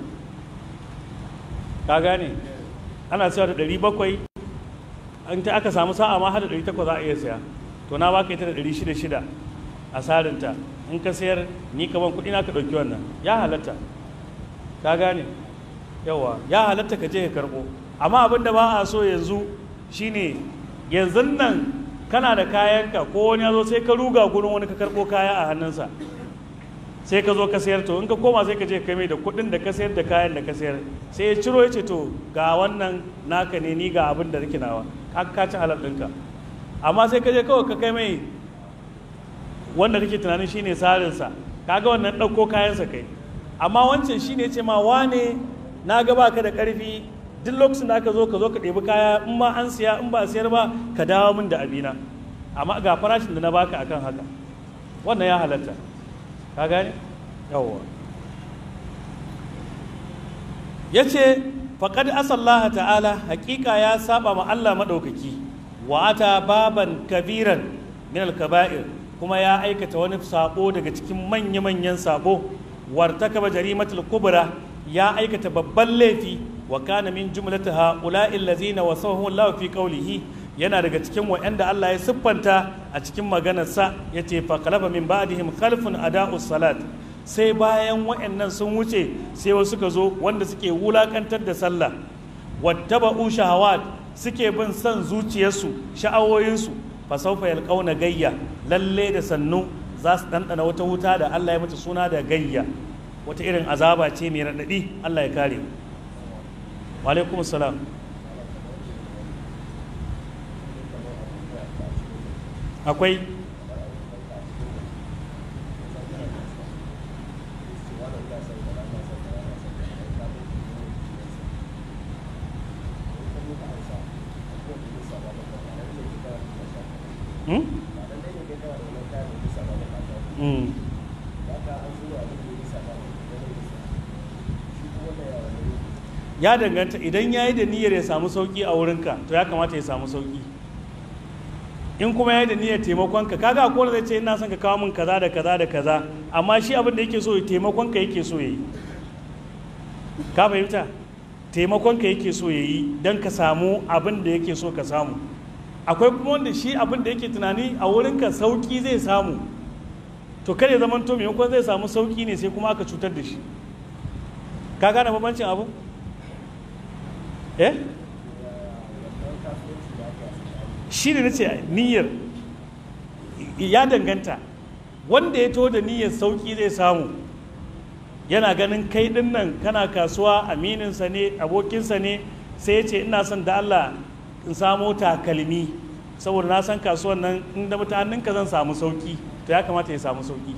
ka gane ana sayar da ɗari bakwai an ta aka samu sa'a ma har da ɗari takwas za a iya saya to na baka ita da ɗari shida shida a sarinta in ka sayar ni kaman kuɗi na ka ɗauki wannan ya halatta ka gane yawa ya halatta ka je ka karɓo amma abin da ba a so yanzu shine yanzu nan kana da kayanka ko wani ya zo sai ka ruga gurin wani ka karɓo kaya a hannunsa sai ka zo ka sayar to in ka koma sai ka je kai mai da kuɗin da ka sayar da kayan da ka sayar sai ya ciro ya ce to ga wannan naka ne ni ga abin da nake nawa ka ka ci halal ɗinka amma sai ka je kawai ka kai mai wanda kake tunanin shine sarinsa kaga wannan ɗauko kayansa kai amma wancan shine ce ma wane na ga baka da ƙarfi duk lokacin da aka zo ka zo ka ɗebi kaya in ma an siya in ba a siyar ba ka dawo min da abina amma ga farashin da na baka akan haka wannan ya halatta ka gane yawwa ya ce faƙad asallaha ta'ala hakika ya saba ma Allah maɗaukaki wa ata baban kabiran min al-kaba'ir kuma ya aikata wani sabo daga cikin manya-manyan sabo wartakaba jarimatul kubra ya aikata babban laifi wa kana min jumlati ha'ula'i allazina wasahu Allah fi qawlihi yana daga cikin wa'anda Allah ya siffanta a cikin maganarsa yace fa khalafa min ba'dihim khalfun ada'us salat sai bayan wa'annan sun wuce sai wasu suka zo wanda suke wulakantar da sallah wattaba'u shahawat suke bin son zuciyarsu sha'awoyinsu fa sawfa yalqauna gayya lalle da sannu za su ɗanɗana wata wuta da Allah ya mata suna da gayya wata irin azaba ce mai raɗaɗi Allah ya kare wa alaikum salam akwai Hmm? Hmm. ya danganta idan ya yi da niyyar ya samu sauki a wurinka to ya kamata ya samu sauki in kuma ya yi da niyyar taimakonka kaga akwai zai ce ina son ka kawo min kaza da kaza da kaza amma shi abin da yake so ya taimakonka yake so ya yi ka fahimta taimakonka yake so ya yi don ka samu abin da yake so ka samu akwai kuma wanda shi abin da yake tunani a wurinka sauki zai samu to kare zaman to maimakon zai samu sauki ne sai kuma aka cutar da shi ka gane bambancin abu eh shi ne nace niyyar ya danganta wanda ya to da niyyar sauki zai samu yana ganin kai din nan kana kasuwa amininsa ne abokinsa ne sai ya ce ina son da Allah in samo takalmi saboda na san kasuwan nan inda mutanen zan samu sauki to ya kamata ya samu sauki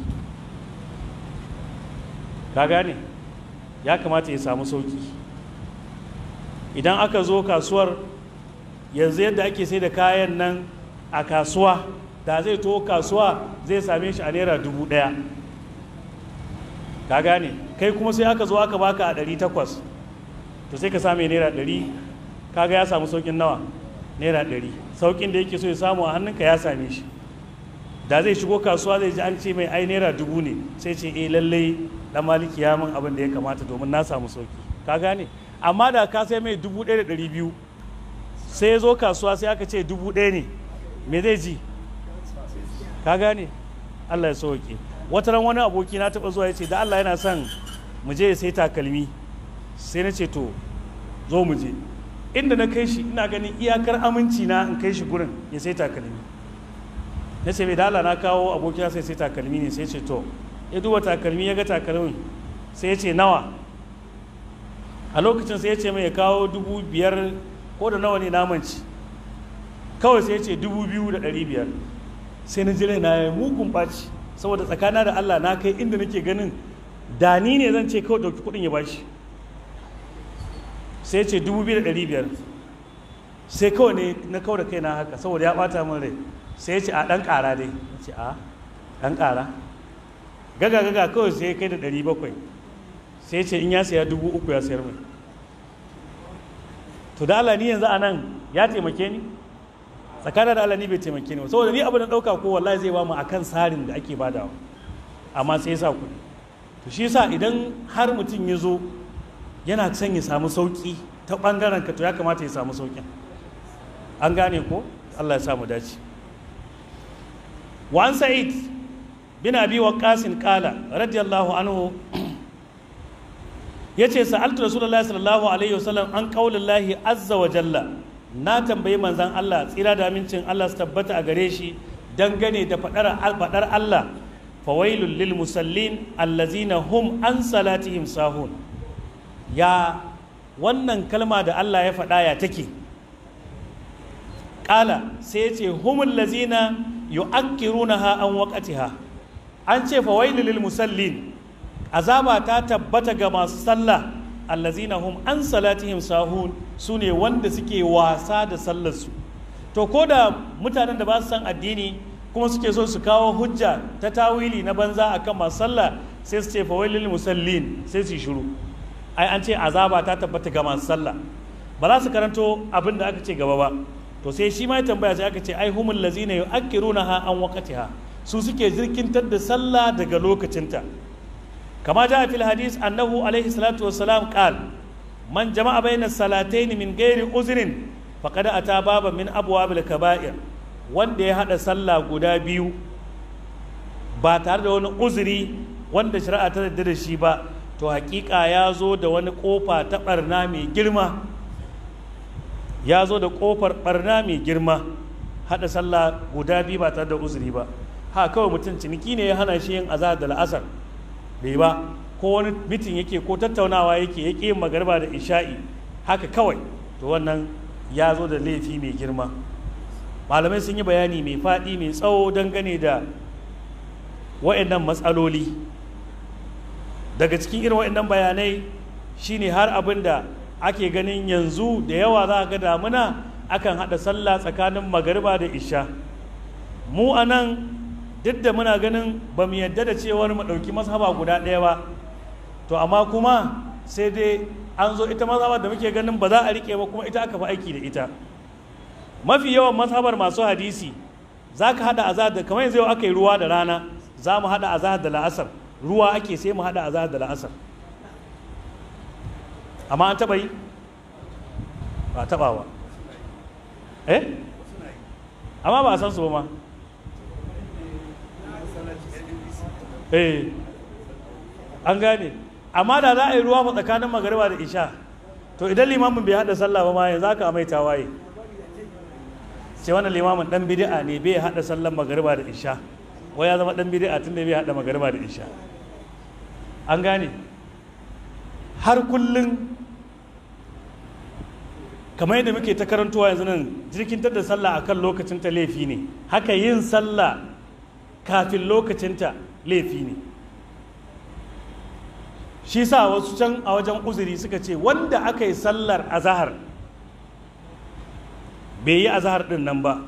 ka gane ya kamata ya samu sauki idan aka zo kasuwar yanzu yadda ake sai da kayan nan a kasuwa da zai to kasuwa zai same shi a naira dubu ɗaya ka gane kai kuma sai aka zo aka baka a ɗari takwas to sai ka same naira ɗari kaga ya samu saukin nawa naira ɗari saukin da yake so ya samu a hannunka ya same shi da zai shigo kasuwa zai ji an ce mai ai naira dubu ne sai ce eh lallai dan maliki ya min abin da ya kamata domin na samu sauki ka gane amma da ka sai mai dubu ɗaya da ɗari biyu sai ya zo kasuwa sai aka ce dubu ɗaya ne me zai ji ka gane allah ya sauke wata ran wani aboki na taɓa zuwa ya ce da allah yana son mu je ya sai takalmi sai na ce to zo mu je inda na kai shi ina ganin iyakar aminci na in kai shi gurin ya sai takalmi na ce mai dala na kawo abokina sai sai takalmi ne sai ce to ya duba takalmi ya ga takalmin sai ya ce nawa a lokacin sai ya ce mai ya kawo dubu biyar ko da nawa ne namanci kawai sai ya ce dubu biyu da ɗari biyar sai na jira na ya mugun ɓaci saboda tsakana da allah na kai inda nake ganin da ni ne zan ce kawai ɗauki kuɗin ya bashi sai ya ce dubu biyu da ɗari biyar sai kawai ne na kawai da kaina haka saboda ya ɓata min rai sai ya ce a ɗan ƙara dai ya ce a ɗan ƙara gaga gaga kawai sai ya kai da ɗari bakwai sai ya ce in ya saya dubu uku ya sayar mai to da Allah ni yanzu a nan ya taimake ni tsakanin da Allah ni bai taimake ni ba saboda ni abin da ɗauka ko wallahi zai ba mu akan tsarin da ake badawa amma sai ya sa kuɗi to shi yasa idan har mutum ya zo yana son ya samu sauƙi ta ɓangaren ka to ya kamata ya samu sauƙin an gane ko Allah ya sa mu dace وعن سعيد بن ابي وقاص قال رضي الله عنه yace sa'altu rasulullahi sallallahu alaihi wasallam an qaulillahi azza wa jalla na tambayi manzon Allah tsira da amincin Allah su tabbata a gare shi dangane da fadar fadar Allah fawailul lil musallin allazina hum an salatihim sahun ya wannan kalma da Allah ya faɗa ya take ƙala sai ya ce humul lazina yu'akkirunaha an waqatiha an ce fawailul lil musallin azaba ta tabbata ga masu sallah allazina hum an salatihim sahun sune wanda suke wasa da sallarsu to ko da mutanen da ba su san addini kuma suke so su kawo hujja ta tawili na banza akan masu sallah sai su ce fawailul musallin sai su shiru ai an ce azaba ta tabbata ga masu sallah ba za su karanto abin da aka ce gaba ba to sai shi ma ya tambaya sai aka ce ai humul lazina yu'akkirunaha an waqtiha su suke jirkintar da sallah daga lokacinta kama ja fil hadis annahu alaihi salatu wassalam qal man jama'a bayna salatayn min ghairi uzrin faqad ata baba min abwabil kaba'ir wanda ya hada sallah guda biyu ba tare da wani uzuri wanda shari'a ta yarda da shi ba to hakika ya zo da wani kofa ta barna mai girma ya zo da kofar barna mai girma hada sallah guda biyu ba tare da uzuri ba ha kawai mutum ciniki ne ya hana shi yin azahar da la'asar bai ba ko wani mitin yake ko tattaunawa yake yake yin magarba da isha'i haka kawai to wannan ya zo da laifi mai girma malamai sun yi bayani mai faɗi mai tsawo dangane da wa'annan matsaloli daga cikin irin wa'annan bayanai shine har abin da ake ganin yanzu da yawa za ga damuna akan haɗa sallah tsakanin magariba da isha mu a nan duk da muna ganin ba mu yadda da cewar mu ɗauki mazhaba guda ɗaya ba to amma kuma sai dai an zo ita mazhabar da muke ganin ba za a riƙe ba kuma ita aka fi aiki da ita mafi yawan mazhabar masu hadisi za ka haɗa azahar da kamar yanzu yau aka yi ruwa da rana za mu haɗa azahar da la'asar ruwa ake sai mu haɗa azahar da la'asar amma an taɓa yi ba taɓa ba eh amma ba a san su ba ma eh an gane amma da za a yi ruwa fa tsakanin magariba da isha to idan limamin bai hada sallah ba ma yanzu aka mai tawaye ce wannan limamin dan bid'a ne bai hada sallan magariba da isha wai ya zama dan bid'a tunda bai hada magariba da isha an gane har kullun kamar yadda muke ta karantowa yanzu nan jirkintar da sallah akan lokacin ta laifi ne haka yin sallah kafin lokacinta laifi ne shi sa wasu can a wajen uzuri suka ce wanda aka yi sallar azahar bai yi azahar din nan ba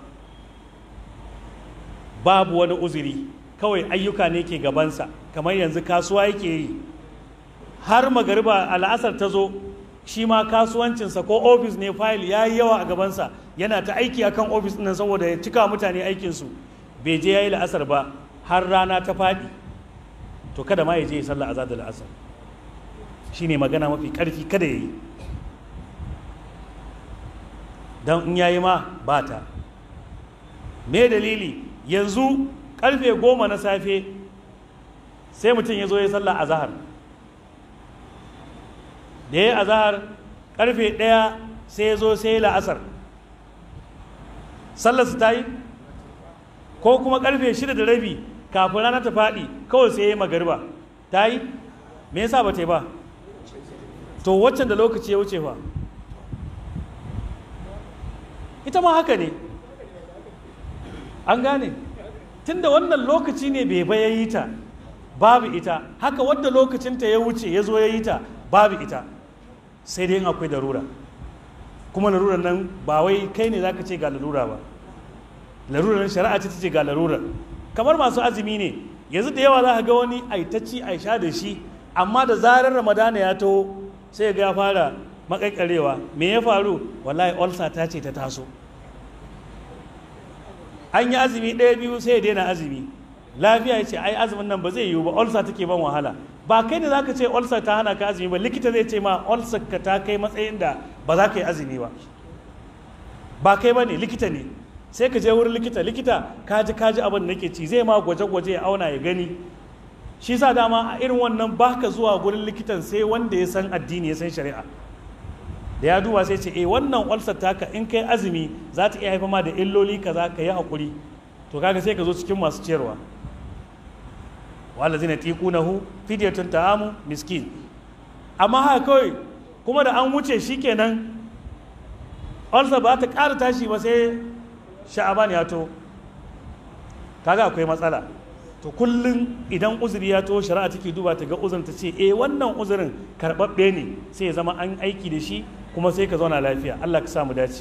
babu wani uzuri kawai ayyuka ne ke gabansa kamar yanzu kasuwa yake yi har magariba al'asar ta zo shi ma kasuwancinsa ko ofis ne fayil ya yi yawa a gabansa yana ta aiki akan ofis nan saboda ya cika mutane aikinsu bai je ya yi la'asar ba har rana ta faɗi to kada ma ya je ya sallah azad da la'asar shi ne magana mafi ƙarfi kada ya yi don in ya yi ma ba ta me dalili yanzu ƙarfe goma na safe sai mutum ya zo ya sallah azahar da ya yi azahar ƙarfe ɗaya sai ya zo sai ya la'asar sallarsa ta yi ko kuma karfe shida da rabi kafin rana ta faɗi kawai sai ya yi magariba ta yi me yasa ba ta yi ba to waccan da lokaci ya wuce fa ita ma haka ne an gane tunda wannan lokaci ne bai bai ya yi ta babu ita haka wadda lokacinta ya wuce ya zo ya yi ta babu ita sai dai akwai darura kuma larurar nan ba wai kai ne zaka ce ga larura ba larurar shari'a ce ta ce ga larurar kamar masu azumi ne yanzu da yawa za ka ga wani aitacci a sha da shi amma da zarar ramadana ya taho sai ga ya fara makakarewa me ya faru wallahi ulcer ta ce ta taso an yi azumi ɗaya biyu sai ya daina azumi lafiya ya ce ai azumin nan ba zai yiwu ba ulcer take ban wahala ba kai da zaka ce ulcer ta hana ka azumi ba likita zai ce ma ulcer ka ta kai matsayin da ba za ka yi azumi ba ba kai ba ne likita ne sai ka je wurin likita likita kaji kaji abin da nake ci zai ma gwaje-gwaje ya auna ya gani shi sa dama a irin wannan baka zuwa gurin likitan sai wanda ya san addini ya san shari'a da ya duba sai ce eh wannan ulcer taka in kai azumi za ta iya haifar ma da illoli kaza ka yi hakuri to kaga sai ka zo cikin masu ciyarwa wala zina tiqunahu fidyatun ta'amu miskin amma haka kawai kuma da an wuce shikenan ulcer ba ta ƙara tashi ba sai sha'aban ya to kaga akwai matsala to kullum idan uzuri ya to shari'a take duba ta ga uzurin ta ce eh wannan uzurin karɓaɓɓe ne sai ya zama an aiki da shi kuma sai ka zauna lafiya Allah ka samu dace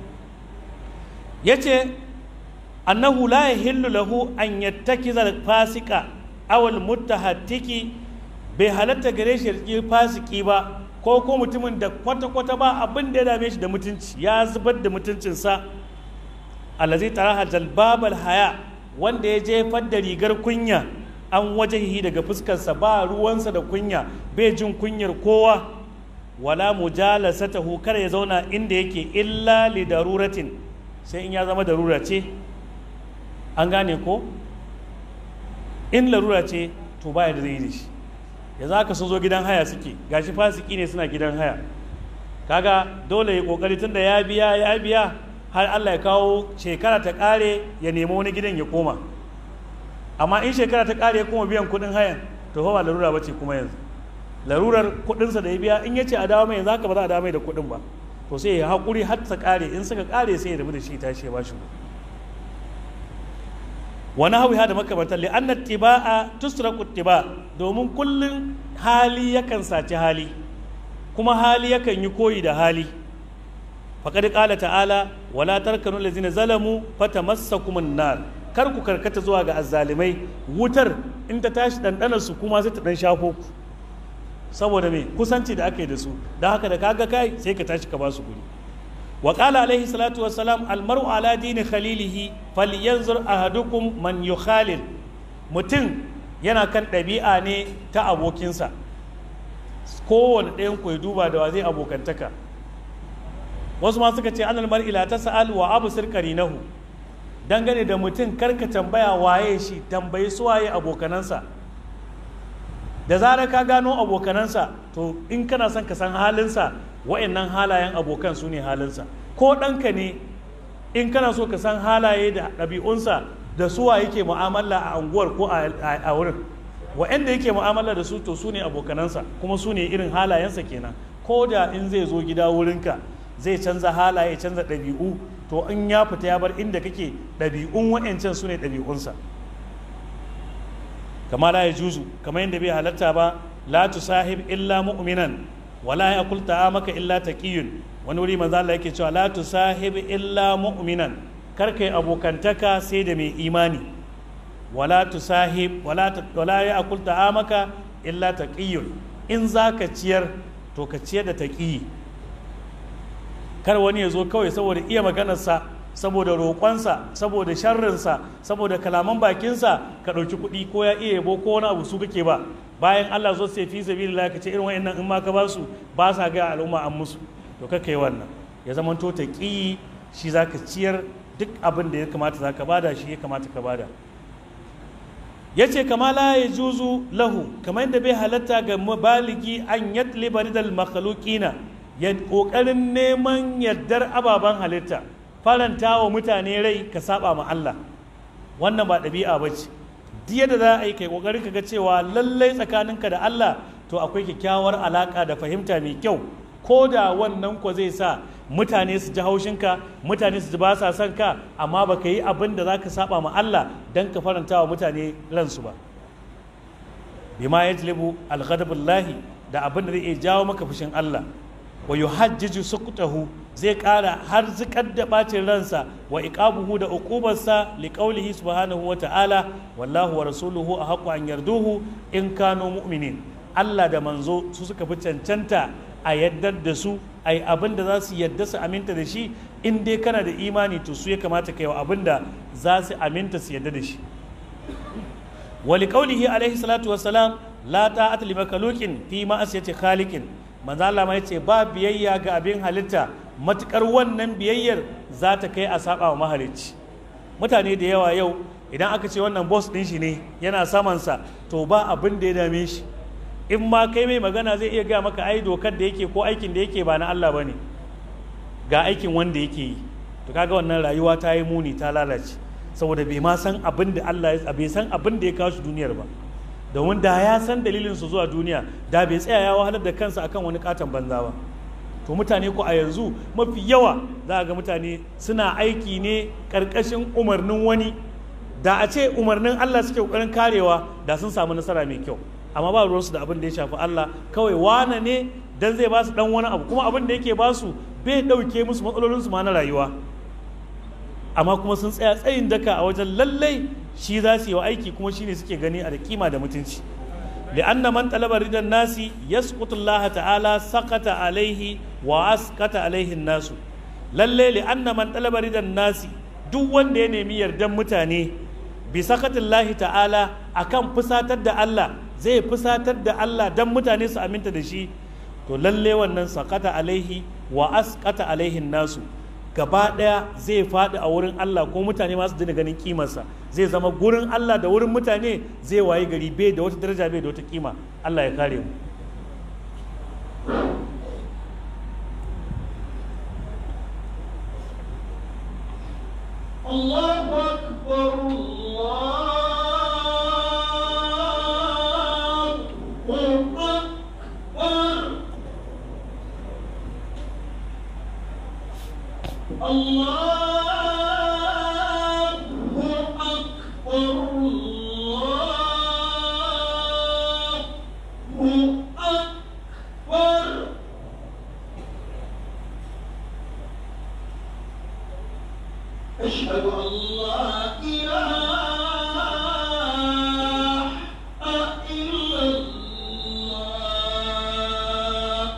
yace annahu la yahillu lahu an yattakiza fasika aw al muttahattiki bai halatta gare shi ya fasiki ba ko ko mutumin da kwata kwata ba abin da ya dame shi da mutunci ya zubar da mutuncinsa allazi taraha jalbabal haya wanda ya jefar da rigar kunya an wajahi daga fuskarsa ba ruwansa da kunya bai jin kunyar kowa wala mujalasatahu kar ya zauna inda yake illa li daruratin sai in ya zama darura ce an gane ko in larura ce to baya da zai yi da shi ya za ka sun zo gidan haya suke gashi fasiki ne suna gidan haya kaga dole ya kokari tunda ya biya ya biya har Allah ya kawo shekara ta kare ya nemi wani gidan ya koma amma in shekara ta kare ya koma biyan kudin hayan to fa ba larura bace kuma yanzu larurar kudinsa da ya biya in yace a dawo mai yanzu haka ba za a dawo mai da kudin ba to sai ya hakuri har ta kare in suka kare sai ya rabu da shi tashi ya bashi wani hawi da makamantar li anna tiba'a tusraku tiba domin kullun hali yakan saci hali kuma hali yakan yi koyi da hali faqad qala ta'ala wala tarkanu allazina zalamu fatamassakum an-nar kar ku karkata zuwa ga azzalimai wutar in ta tashi dandanar su kuma sai ta dan shafo ku saboda me kusanci da aka yi da su don haka da kaga kai sai ka tashi ka ba su guri wa qala alaihi salatu wassalam almar'u ala dini khalilihi falyanzur ahadukum man yukhalil mutum yana kan ɗabi'a ne ta abokinsa kowane ɗayan ku ya duba da wa zai abokantaka wasu ma suka ce an mar'i la tas'al wa absir qarinahu dangane da mutum karka tambaya waye shi tambayi su waye abokanansa da zarar ka gano abokanansa to in kana son ka san halinsa wa'annan halayen abokan su ne halinsa ko ɗanka ne in kana so ka san halaye da ɗabi'unsa da suwa yake mu'amala a anguwar ko a wurin wa'anda yake mu'amala da su to su ne abokanansa kuma su ne irin halayensa kenan ko da in zai zo gida wurinka zai canza halaye canza ɗabi'u to in ya fita ya bar inda kake ɗabi'un wa'ancan su ne ɗabi'unsa kama la ya juzu kamar yadda bai halatta ba la tusahib illa mu'minan wala yakul ta'amaka illa taqiyun wani wuri manzo Allah yake cewa la tusahib illa mu'minan kar kai abokantaka sai da mai imani wala tusahib wala wala yakul ta'amaka illa taqiyun in zaka ciyar to ka ciyar da taqiyi kar wani ya zo kawai saboda iya maganarsa saboda roƙonsa saboda sharrinsa saboda kalaman bakinsa ka ɗauki kuɗi ko ya iya yabo ko wani abu su kake ba bayan Allah zo sai fi sabilillah ka ce irin wayannan in ma ka ba su ba sa ga al'umma an musu to ka kai wannan ya zama to ta ƙi shi zaka ciyar duk abin da ya kamata zaka bada shi ya kamata ka bada yace kama la ya juzu lahu kamar yadda bai halatta ga baligi an yatliba ridal makhluqina ya kokarin neman yardar ababen halitta faranta wa mutane rai ka saba ma Allah wannan ba ɗabi'a ba ce diya da za a yi kai ƙoƙarin ka ga cewa lallai tsakaninka da Allah to akwai kyakkyawar alaƙa da fahimta mai kyau ko da wannan ko zai sa mutane su ji haushinka mutane su ji ba sa son ka amma ba ka yi abin da za ka saba ma Allah don ka faranta wa mutane ransu ba bima yajlibu alghadabullahi da abin da zai iya jawo maka fushin Allah wa yuhajjiju suqtahu zai ƙara har zikar da bacin ransa wa iqabuhu da uqubarsa li qawlihi subhanahu wa ta'ala wallahu wa rasuluhu ahqqu an yarduhu in kanu mu'minin Allah da manzo su suka fi cancanta a yaddar da su ai abin da za su yadda su aminta da shi in dai kana da imani to su ya kamata kai wa abin da za su aminta su yadda da shi wa li qawlihi alaihi salatu wassalam la ta'ata li makhluqin fi ma'asiyati khaliqin manzo Allah ma yace ba biyayya ga abin halitta matukar wannan biyayyar za ta kai a saba wa mahalicci mutane da yawa yau idan aka ce wannan boss din shi ne yana samansa to ba abin da ya dame shi in ma kai mai magana zai iya gaya maka ai dokar da yake ko aikin da yake ba na Allah bane ga aikin wanda yake yi to kaga wannan rayuwa ta yi muni ta lalace saboda bai ma san abin da Allah ya bai san abin da ya kawo shi duniyar ba domin da ya san dalilin su zuwa duniya da bai tsaya ya wahalar da kansa akan wani katon banza ba to mutane ko a yanzu mafi yawa za a ga mutane suna aiki ne karkashin umarnin wani da a ce umarnin Allah suke kokarin karewa da sun samu nasara mai kyau amma ba ruwansu da abin da ya shafi Allah kawai wane ne dan zai ba su dan wani abu kuma abin da yake ba su bai dauke musu matsalolinsu ma na rayuwa amma kuma sun tsaya tsayin daka a wajen lallai shi za su yi wa aiki kuma shine suke gani a da kima da mutunci لأن من طلب رضا الناس يسقط الله تعالى سقط عليه وأسقط عليه الناس lalle لأن من طلب رضا الناس duk wanda ya nemi yardan mutane bi sakatillahi ta'ala akan fusatar da Allah zai fusatar da Allah dan mutane su aminta da shi to lalle wannan sakata alaihi wa asqata alaihin nasu gaba daya zai faɗi a wurin Allah ko mutane masu dina ganin kimarsa zai zama gurin Allah da wurin mutane zai waye gari bai da wata daraja bai da wata kima Allah ya kare mu الله أكبر الله أكبر الله أكبر الله أكبر أشهد أن لا إله إلا الله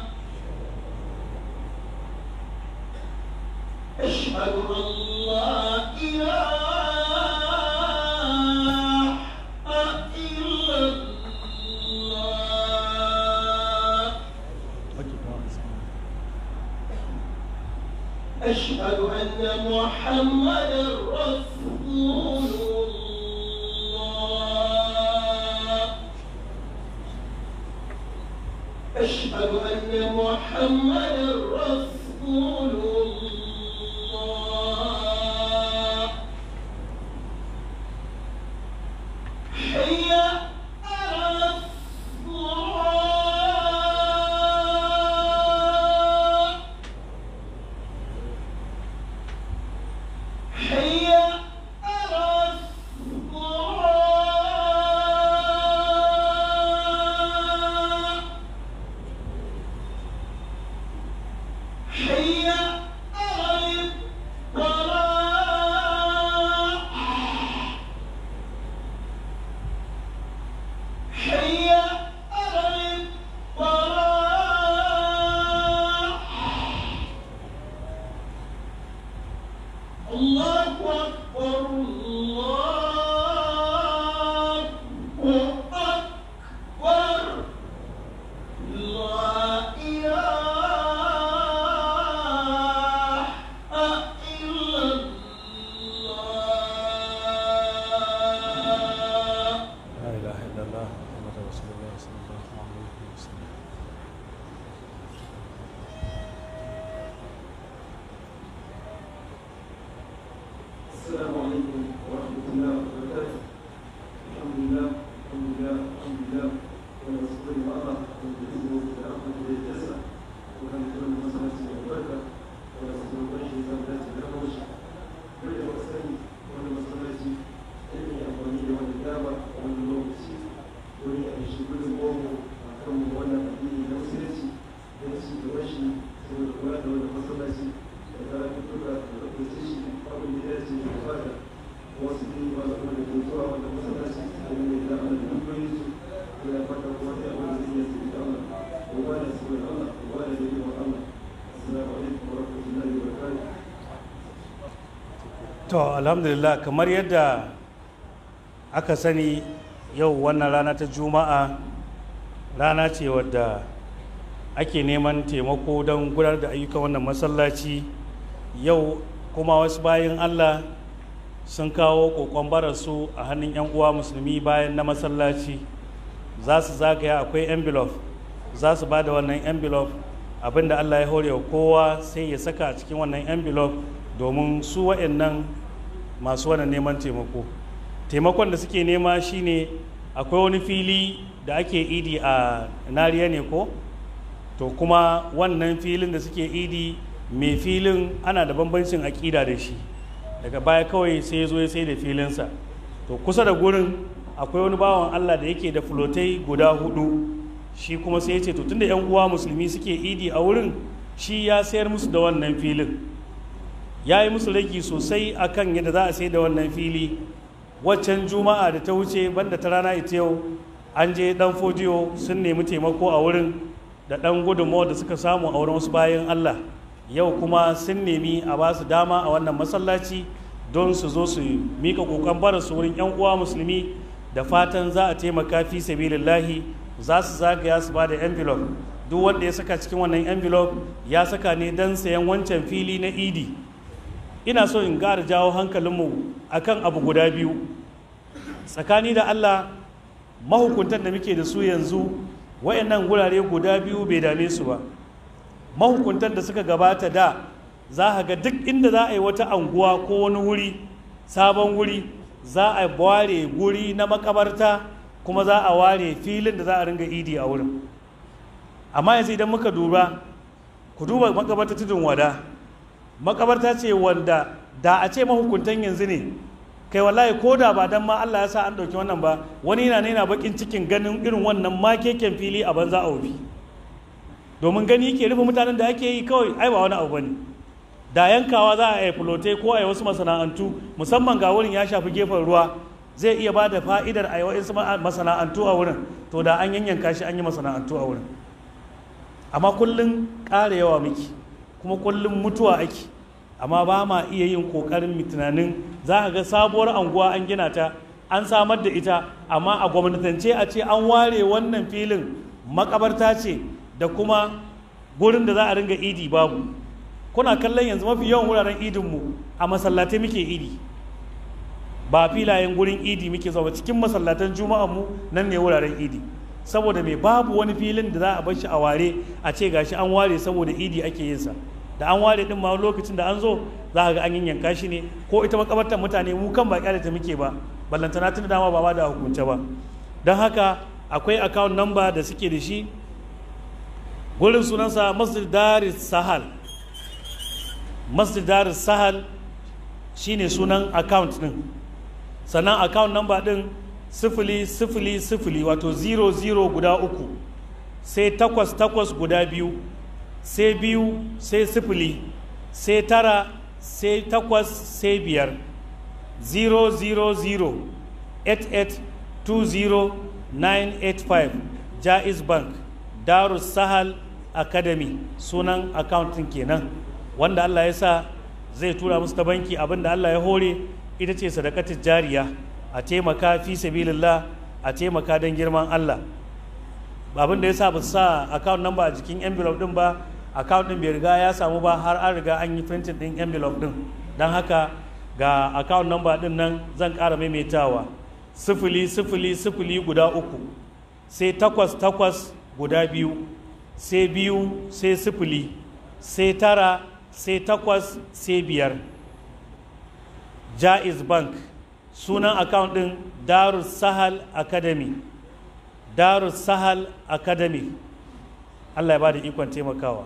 أشهد أن لا إله إلا الله أشهد أن محمدا رسول الله أشهد أن محمدا رسول الله حي على الصلاة حي على الصلاة حي على الفلاح حي على الفلاح الله أكبر الله أكبر لا إله إلا الله لا إله إلا الله محمد رسول الله صلى الله عليه وسلم السلام عليكم ورحمة الله وبركاته. الحمد لله الحمد لله الحمد لله ونصلي الله ونجزيه برحمة الجزاء ونذكر المسألة والبركة ونسأل الله شيئا ذات الأمر كل مسألة ونمسألة إني أمرني والإجابة والنوبسي وني أشكر الله أكرم وأنا أديني نفسي نفسي بوشي سوى القرآن والمسألة وذلك كله وتسيشي قبل بداية الإفادة وصلي وأقول الدكتور والمسألة ومن الله على الكويس ولا فتح ولا ولية الله ولا سوى الله ولا نبي الله السلام عليكم ورحمة الله وبركاته to alhamdulillah kamar yadda aka sani yau wannan rana ta juma'a rana ce wadda ake neman taimako don gudanar da ayyukan wannan masallaci yau kuma wasu bayan allah sun kawo kokon bararsu a hannun 'yan uwa musulmi bayan na masallaci za su zagaya akwai envelope za su ba da wannan envelope abinda allah ya hore wa kowa sai ya saka a cikin wannan envelope domin su wa'annan masu wannan neman taimako taimakon da suke nema shine akwai wani fili da ake idi a nariya ne ko to kuma wannan filin da suke idi mai filin ana da bambancin aƙida da shi daga baya kawai sai ya zo ya sai da filinsa to kusa da gurin akwai wani bawan allah da yake da fulotai guda hudu shi kuma sai ya ce to tunda yan uwa musulmi suke idi a wurin shi ya sayar musu da wannan filin ya yi musu ragi sosai akan yadda za a sai da wannan fili waccan juma'a da ta wuce banda ta rana ita yau an je dan fodiyo sun nemi taimako a wurin da dan gudunmawa da suka samu a wurin wasu bayan allah yau kuma sun nemi a ba su dama a wannan masallaci don su zo su mika kokon bara su wurin yan uwa musulmi da fatan za a taimaka fi sabilillahi za su zagaya su ba da envelope duk wanda ya saka cikin wannan envelope ya saka ne don sayan wancan fili na idi ina so in gara jawo hankalinmu akan abu guda biyu tsakani da allah mahukuntan da muke da su yanzu wayannan gurare guda biyu bai dame su ba mahukuntan da suka gabata da za a ga duk inda za a yi wata anguwa ko wani wuri sabon wuri za a ware guri na makabarta kuma za a ware filin da za a ringa idi a wurin amma yanzu idan muka duba ku duba makabarta tudun wada makabarta ce wanda da a ce mahukuntan yanzu ne kai wallahi ko da ba dan ma Allah ya sa an ɗauki wannan ba wani yana yana bakin cikin ganin irin wannan makeken fili a banza a wufi domin gani yake rufe mutanen da ake yi kawai ai ba wani abu bane da yankawa za a yi fulotai ko a yi wasu masana'antu musamman ga wurin ya shafi gefen ruwa zai iya ba da fa'idar a yi wasu masana'antu a wurin to da an yanyanka shi an yi masana'antu a wurin amma kullum ƙara yawa miki kuma kullum mutuwa ake amma ba ma iya yin ƙoƙarin tunanin za a ga sabuwar anguwa an gina ta an samar da ita amma a gwamnatance a ce an ware wannan filin makabarta ce da kuma gurin da za a ringa idi babu kuna kallon yanzu mafi yawan wuraren idinmu a masallatai muke idi ba filayen gurin idi muke zama cikin masallatan mu nan ne wuraren idi saboda mai babu wani filin da za a bar shi a ware a ce gashi an ware saboda idi ake yin sa da an ware din ma lokacin da an zo za ka ga an yanka shi ne ko ita makabartar mutane mu kan ba kyale ta muke ba ballantana tun dama ba ba da hukunce ba don haka akwai account number da suke da shi gurin sunansa masjid daris sahal masjid daris sahal shine sunan account din sannan account number din sifili sifili sifili wato 00 guda uku sai takwas takwas guda biyu sai biyu sai sifili sai tara sai takwas sai biyar 000 985 jaiz bank darus sahal academy sunan accountin kenan wanda allah ya sa zai tura musu ta banki abinda allah ya hore ita ce sadakatar jariya a taimaka fi sabilillah a taimaka don girman Allah abin da ya sa ba sa account number a jikin envelope din ba account din bai riga ya samu ba har an riga an yi printing din envelope din don haka ga account number din nan zan ƙara maimaitawa sifili sifili sifili guda uku sai takwas takwas guda biyu sai biyu sai sifili sai tara sai takwas sai biyar jaiz bank sunan account din darus sahal academy darus sahal academy allah ya ba da ikon taimakawa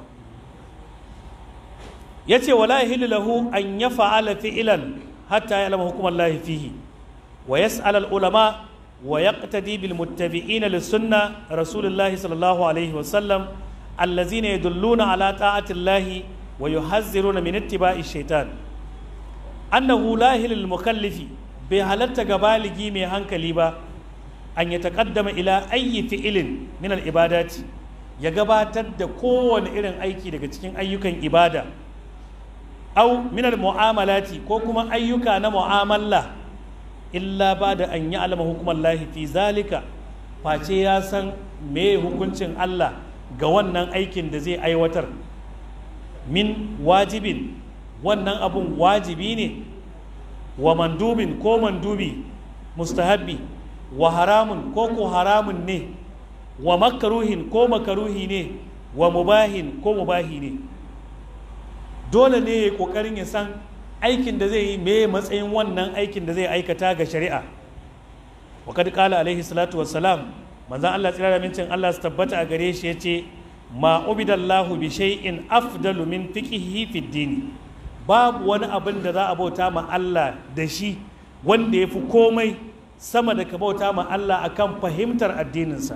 ya ce wala yahillu lahu an ya fa'ala fi'ilan hatta ya alama hukumar lahi fihi wa yas'al al ulama wa yaqtadi bil muttabi'ina lis sunna rasulullahi sallallahu alaihi wa sallam allazina yadulluna ala ta'ati llahi wa yuhazziruna min ittiba'i shaitan annahu la yahillu mukallifi bai halatta ga baligi mai hankali ba an ya taƙaddama ila ayyi fi'ilin min ibadati ya gabatar da kowane irin aiki daga cikin ayyukan ibada au min mu'amalati ko kuma ayyuka na mu'amala illa ba da an yi alama hukumar lahi fi zalika face ya san me hukuncin Allah ga wannan aikin da zai aiwatar min wajibin wannan abun wajibi ne wa mandubin ko mandubi mustahabbi wa haramun ko ko haramun ne wa makaruhin ko makaruhi ne wa mubahin ko mubahi ne dole ne ya yi kokarin ya san aikin da zai yi me matsayin wannan aikin da zai aikata ga shari'a wa kad qala alaihi salatu wassalam manzon Allah tsira da mincin Allah su tabbata a gare shi yace ma ubidallahu bi shay'in afdalu min fiqhihi fid din babu wani abin da za a bauta ma Allah da shi wanda ya fi komai sama da ka bauta ma Allah akan fahimtar addininsa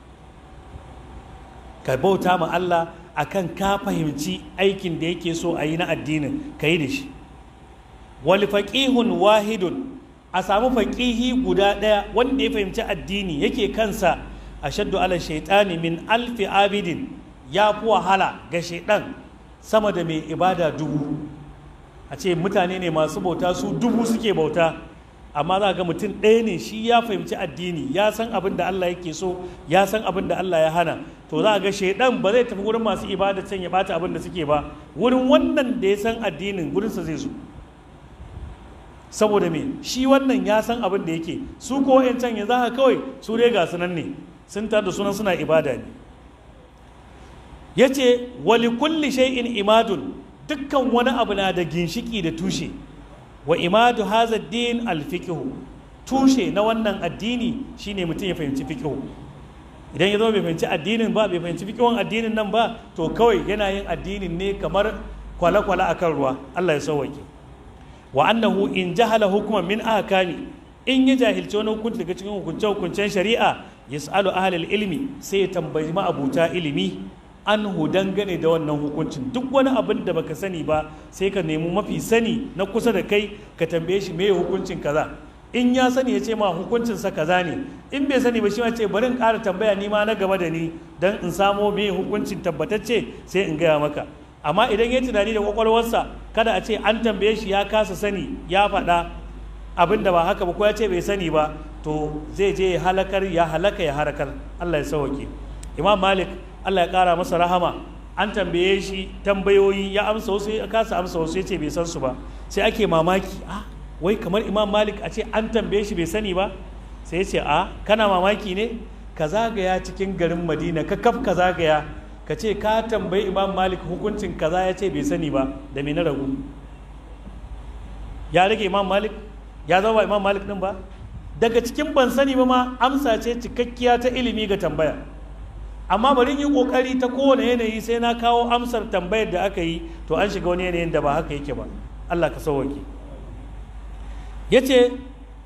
ka bauta ma Allah akan ka fahimci aikin da yake so a yi na addinin ka yi da shi wali faƙihun wahidun a samu faƙihi guda ɗaya wanda ya fahimci addini yake kansa a shaddu ala shaitani min alfi abidin ya fi wahala ga shaidan sama da mai ibada dubu a ce mutane ne masu bauta su dubu suke bauta amma za ga mutum ɗaya ne shi ya fahimci addini ya san abin da Allah yake so ya san abin da Allah ya hana to za ga shaidan ba zai tafi wurin masu ibada can ya bata abin da suke ba wurin wannan da ya san addinin wurinsa zai zo saboda me shi wannan ya san abin da yake su ko can ya za kawai su dai ga sunan ne sun tada sunan suna ibada ne ya ce wali kulli shay'in imadun dukkan wani abu na da ginshiki da tushe wa imadu haza din alfiqhu tushe na wannan addini shine mutum ya fahimci fiqhu idan ya zama bai fahimci addinin ba bai fahimci fiqhun addinin nan ba to kawai yana yin addinin ne kamar kwale-kwale akan ruwa Allah ya sauwake wa annahu in jahala hukuman min ahkami in ya jahilci wani hukunci daga cikin hukunce hukuncen shari'a yas'alu ahlul ilmi sai ya tambayi ma'abuta ilimi anhu dangane da wannan hukuncin duk wani abin da baka sani ba sai ka nemi mafi sani na kusa da kai ka tambaye shi me hukuncin kaza in ya sani ya ce ma hukuncin sa kaza ne in bai sani ba shi ma ce bari in ƙara tambaya ni ma na gaba da ni dan in samo me hukuncin tabbatacce sai in gaya maka amma idan ya tunani da kwakwalwarsa kada a ce an tambaye shi ya kasa sani ya faɗa abin da ba haka ba ko ya ce bai sani ba to zai je ya halakar ya halaka ya harakar Allah ya sauke Imam Malik Allah ya kara masa rahama an tambaye shi tambayoyi ya amsa wasu ya kasa amsa wasu ya ce bai san su ba sai ake mamaki ah wai kamar Imam Malik a ce an tambaye shi bai sani ba sai ya ce a kana mamaki ne ka zagaya cikin garin Madina ka kaf ka zagaya ka ce ka tambayi imam malik hukuncin kaza ya ce bai sani ba da me na ragu ya rage imam malik ya zama imam malik din ba daga cikin ban sani ba ma amsa ce cikakkiya ta ilimi ga tambaya amma bari yi kokari ta kowane yanayi sai na kawo amsar tambayar da aka yi to an shiga wani yanayin da ba haka yake ba Allah ka sauwake ya ce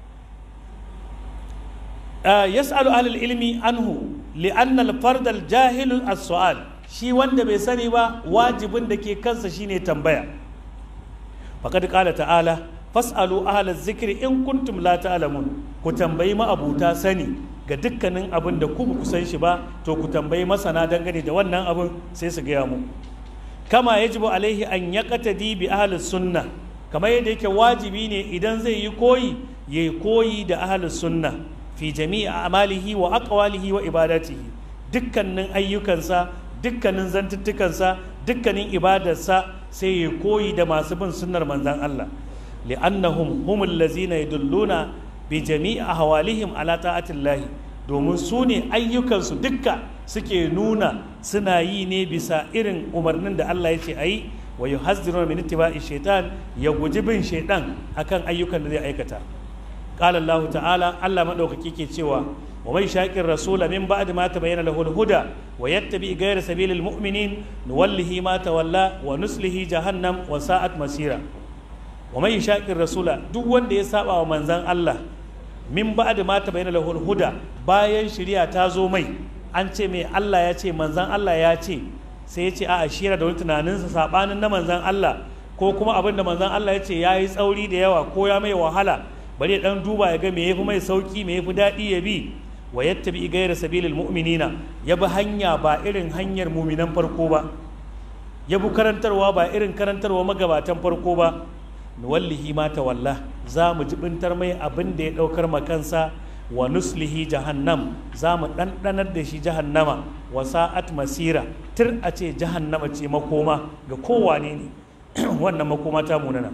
yas'alu ahlul ilmi anhu li'anna al-fard al-jahil as-su'al shi wanda bai sani ba wajibin da ke kansa shine tambaya faqad qala ta'ala fas'alu ahla zikri in kuntum la ta'lamun ku tambayi ma'abuta sani ga dukkanin abin da ku ku san shi ba to ku tambayi masana dangane da wannan abin sai su gaya mu kama yajibu alaihi an yaqtadi bi ahli sunna kamar yadda yake wajibi ne idan zai yi koyi yayi koyi da ahli sunna fi jami'i amalihi wa aqwalihi wa ibadatihi dukkanin ayyukansa dukkanin zantuttukansa dukkanin ibadarsa sai ya koyi da masu bin sunnar manzan Allah li'annahum humul lazina yadulluna bi jami'i ahwalihim ala ta'atillahi domin su ne ayyukansu dukka suke nuna suna yi ne bisa irin umarnin da Allah ya ce ayi wa yuhazziruna min ittiba'i shaitan ya guji bin shaitan akan ayyukan da zai aikata قال الله تعالى الله مدوكي ke cewa ومن شاكر الرسول من بعد ما تبين له الهدى ويتبع غير سبيل المؤمنين نوله ما تولى ونسله جهنم وساءت مسيرا ومن شاكر الرسول duk wanda ya saba wa manzan Allah min ba'd ma tabayyana lahu huda bayan shari'a ta zo mai an ce mai Allah ya ce manzan Allah ya ce sai ya ce a ashira da wani tunaninsa sabanin na manzan Allah ko kuma abin da manzan Allah ya ce ya yi tsauri da yawa ko ya mai wahala bari ya dan duba ya ga me yafi mai sauki me yafi daɗi ya bi wa yattabi ghayra sabilil mu'minina ya bi hanya ba irin hanyar muminan farko ba ya bi karantarwa ba irin karantarwa magabatan farko ba nuwallihi ma tawalla za mu jibintar mai abin da ya daukar makansa wa nuslihi jahannam za mu ɗanɗanar da shi jahannama wa sa'at masira tir a ce jahannama ce makoma ga kowane ne wannan makoma ta munana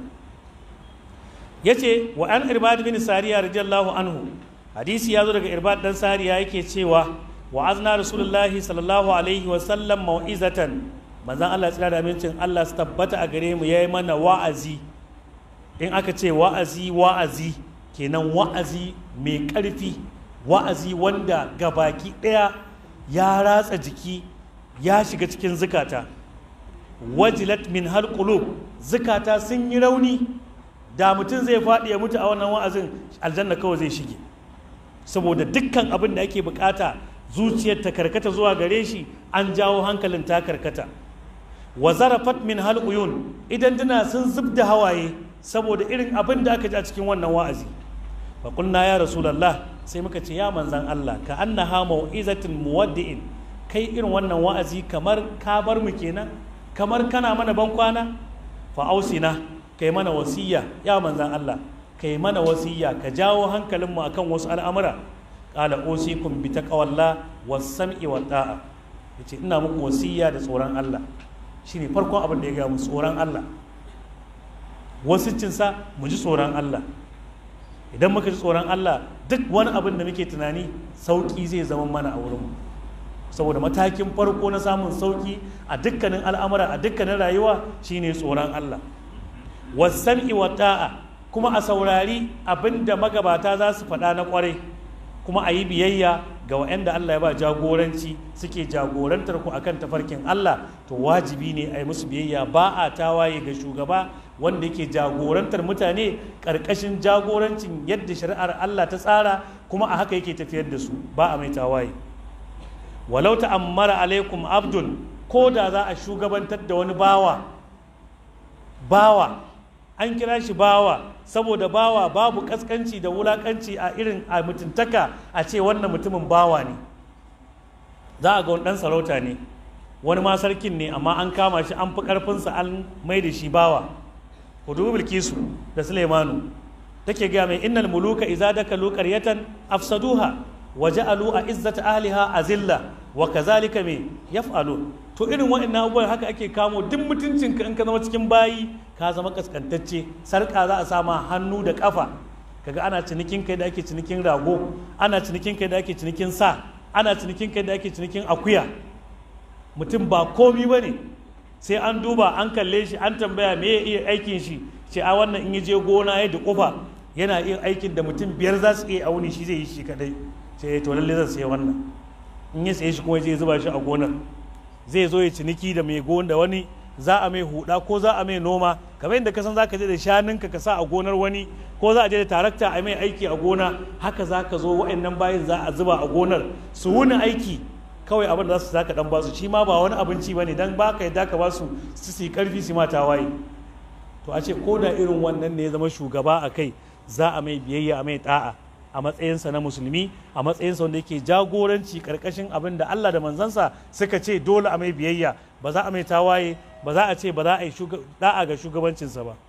yace wa an irbad bin sariya radiyallahu anhu hadisi ya zo daga irbad dan sariya yake cewa wa azna rasulullahi sallallahu alaihi wa sallam mau'izatan manzon Allah tsira da amincin Allah su tabbata a gare mu yayi mana wa'azi in aka ce wa'azi wa'azi kenan wa'azi mai ƙarfi wa'azi wanda gabaki ɗaya ya ratsa jiki ya shiga cikin zukata wajilat min hal qulub zukata sun yi rauni da mutum zai faɗi ya mutu a wannan wa'azin aljanna kawai zai shige saboda dukkan abin da ake bukata zuciyar ta karkata zuwa gare shi an jawo hankalin ta karkata wa zarafat min hal uyun idan duna sun zub da hawaye saboda irin abin da aka ji a cikin wannan wa'azi fa qulna ya rasulullah sai muka ce ya manzan Allah ka annaha mau'izatin muwaddi'in kai irin wannan wa'azi kamar ka bar mu kenan kamar kana mana ban kwana fa ausina kai mana wasiya ya manzan Allah kai mana wasiya ka jawo hankalinmu akan wasu al'amura qala usikum bi taqwallah was sam'i wa ta'a yace ina muku wasiya da tsoron Allah shine farkon abin da ya ga mu tsoron Allah wasiccinsa mu ji tsoron Allah idan muka ji tsoron Allah duk wani abin da muke tunani sauki zai zama mana a wurinmu saboda matakin farko na samun sauki a dukkanin al'amura a dukkanin rayuwa shine tsoron Allah wasam'i wa ta'a kuma a saurari abin da magabata za su faɗa na ƙwarai kuma a yi biyayya ga waɗanda Allah ya ba jagoranci suke jagorantar ku akan tafarkin Allah to wajibi ne a yi musu biyayya ba a tawaye ga shugaba wanda yake jagorantar mutane ƙarƙashin jagorancin yadda shari'ar Allah ta tsara kuma a haka yake tafiyar da su ba a mai tawaye walau ta'ammara alaikum abdun ko da za a shugabantar da wani bawa bawa an kira shi bawa saboda bawa babu kaskanci da wulakanci a irin a mutuntaka a ce wannan mutumin bawa ne za a ga wani ɗan sarauta ne wani ma sarkin ne amma an kama shi an fi ƙarfinsa an mai da shi bawa ku dubi bilkisu da suleimanu take gaya mai innal muluka iza dakalu qaryatan afsaduha wa ja'alu a izzata ahliha azilla wa kazalika me yaf'alu to irin wa'annan abubuwan haka ake kamo duk mutuncinka in ka zama cikin bayi ka zama kaskantacce sarka za a sama hannu da kafa kaga ana cinikin kai da ake cinikin rago ana cinikin kai da ake cinikin sa ana cinikin kai da ake cinikin akuya mutum ba komi ba ne sai an duba an kalle shi an tambaya me ya iya aikin shi ce a wannan in je gona ya da kufa yana iya aikin da mutum biyar za su iya auni shi zai yi shi kadai sai to lalle zan sai wannan in ya saye shi kuma zai zuba shi a gonar zai zo ya ciniki da mai gona da wani za a mai huda ko za a mai noma kamar yadda ka san zaka je da shanunka ka sa a gonar wani ko za a je da tarakta a mai aiki a gona haka za ka zo wa'annan bayin za a zuba a gonar su wuni aiki kawai abin da za su zaka dan basu shi ma ba wani abinci bane dan baka yadda ka basu su su karfi su mata waye to a ce ko da irin wannan ne ya zama shugaba a kai za a mai biyayya a mai ta'a a matsayinsa na musulmi a matsayinsa wanda yake jagoranci karkashin abin da Allah da manzansa suka ce dole a mai biyayya ba za a mai tawaye ba za a ce ba za a yi da'a ga shugabancinsa ba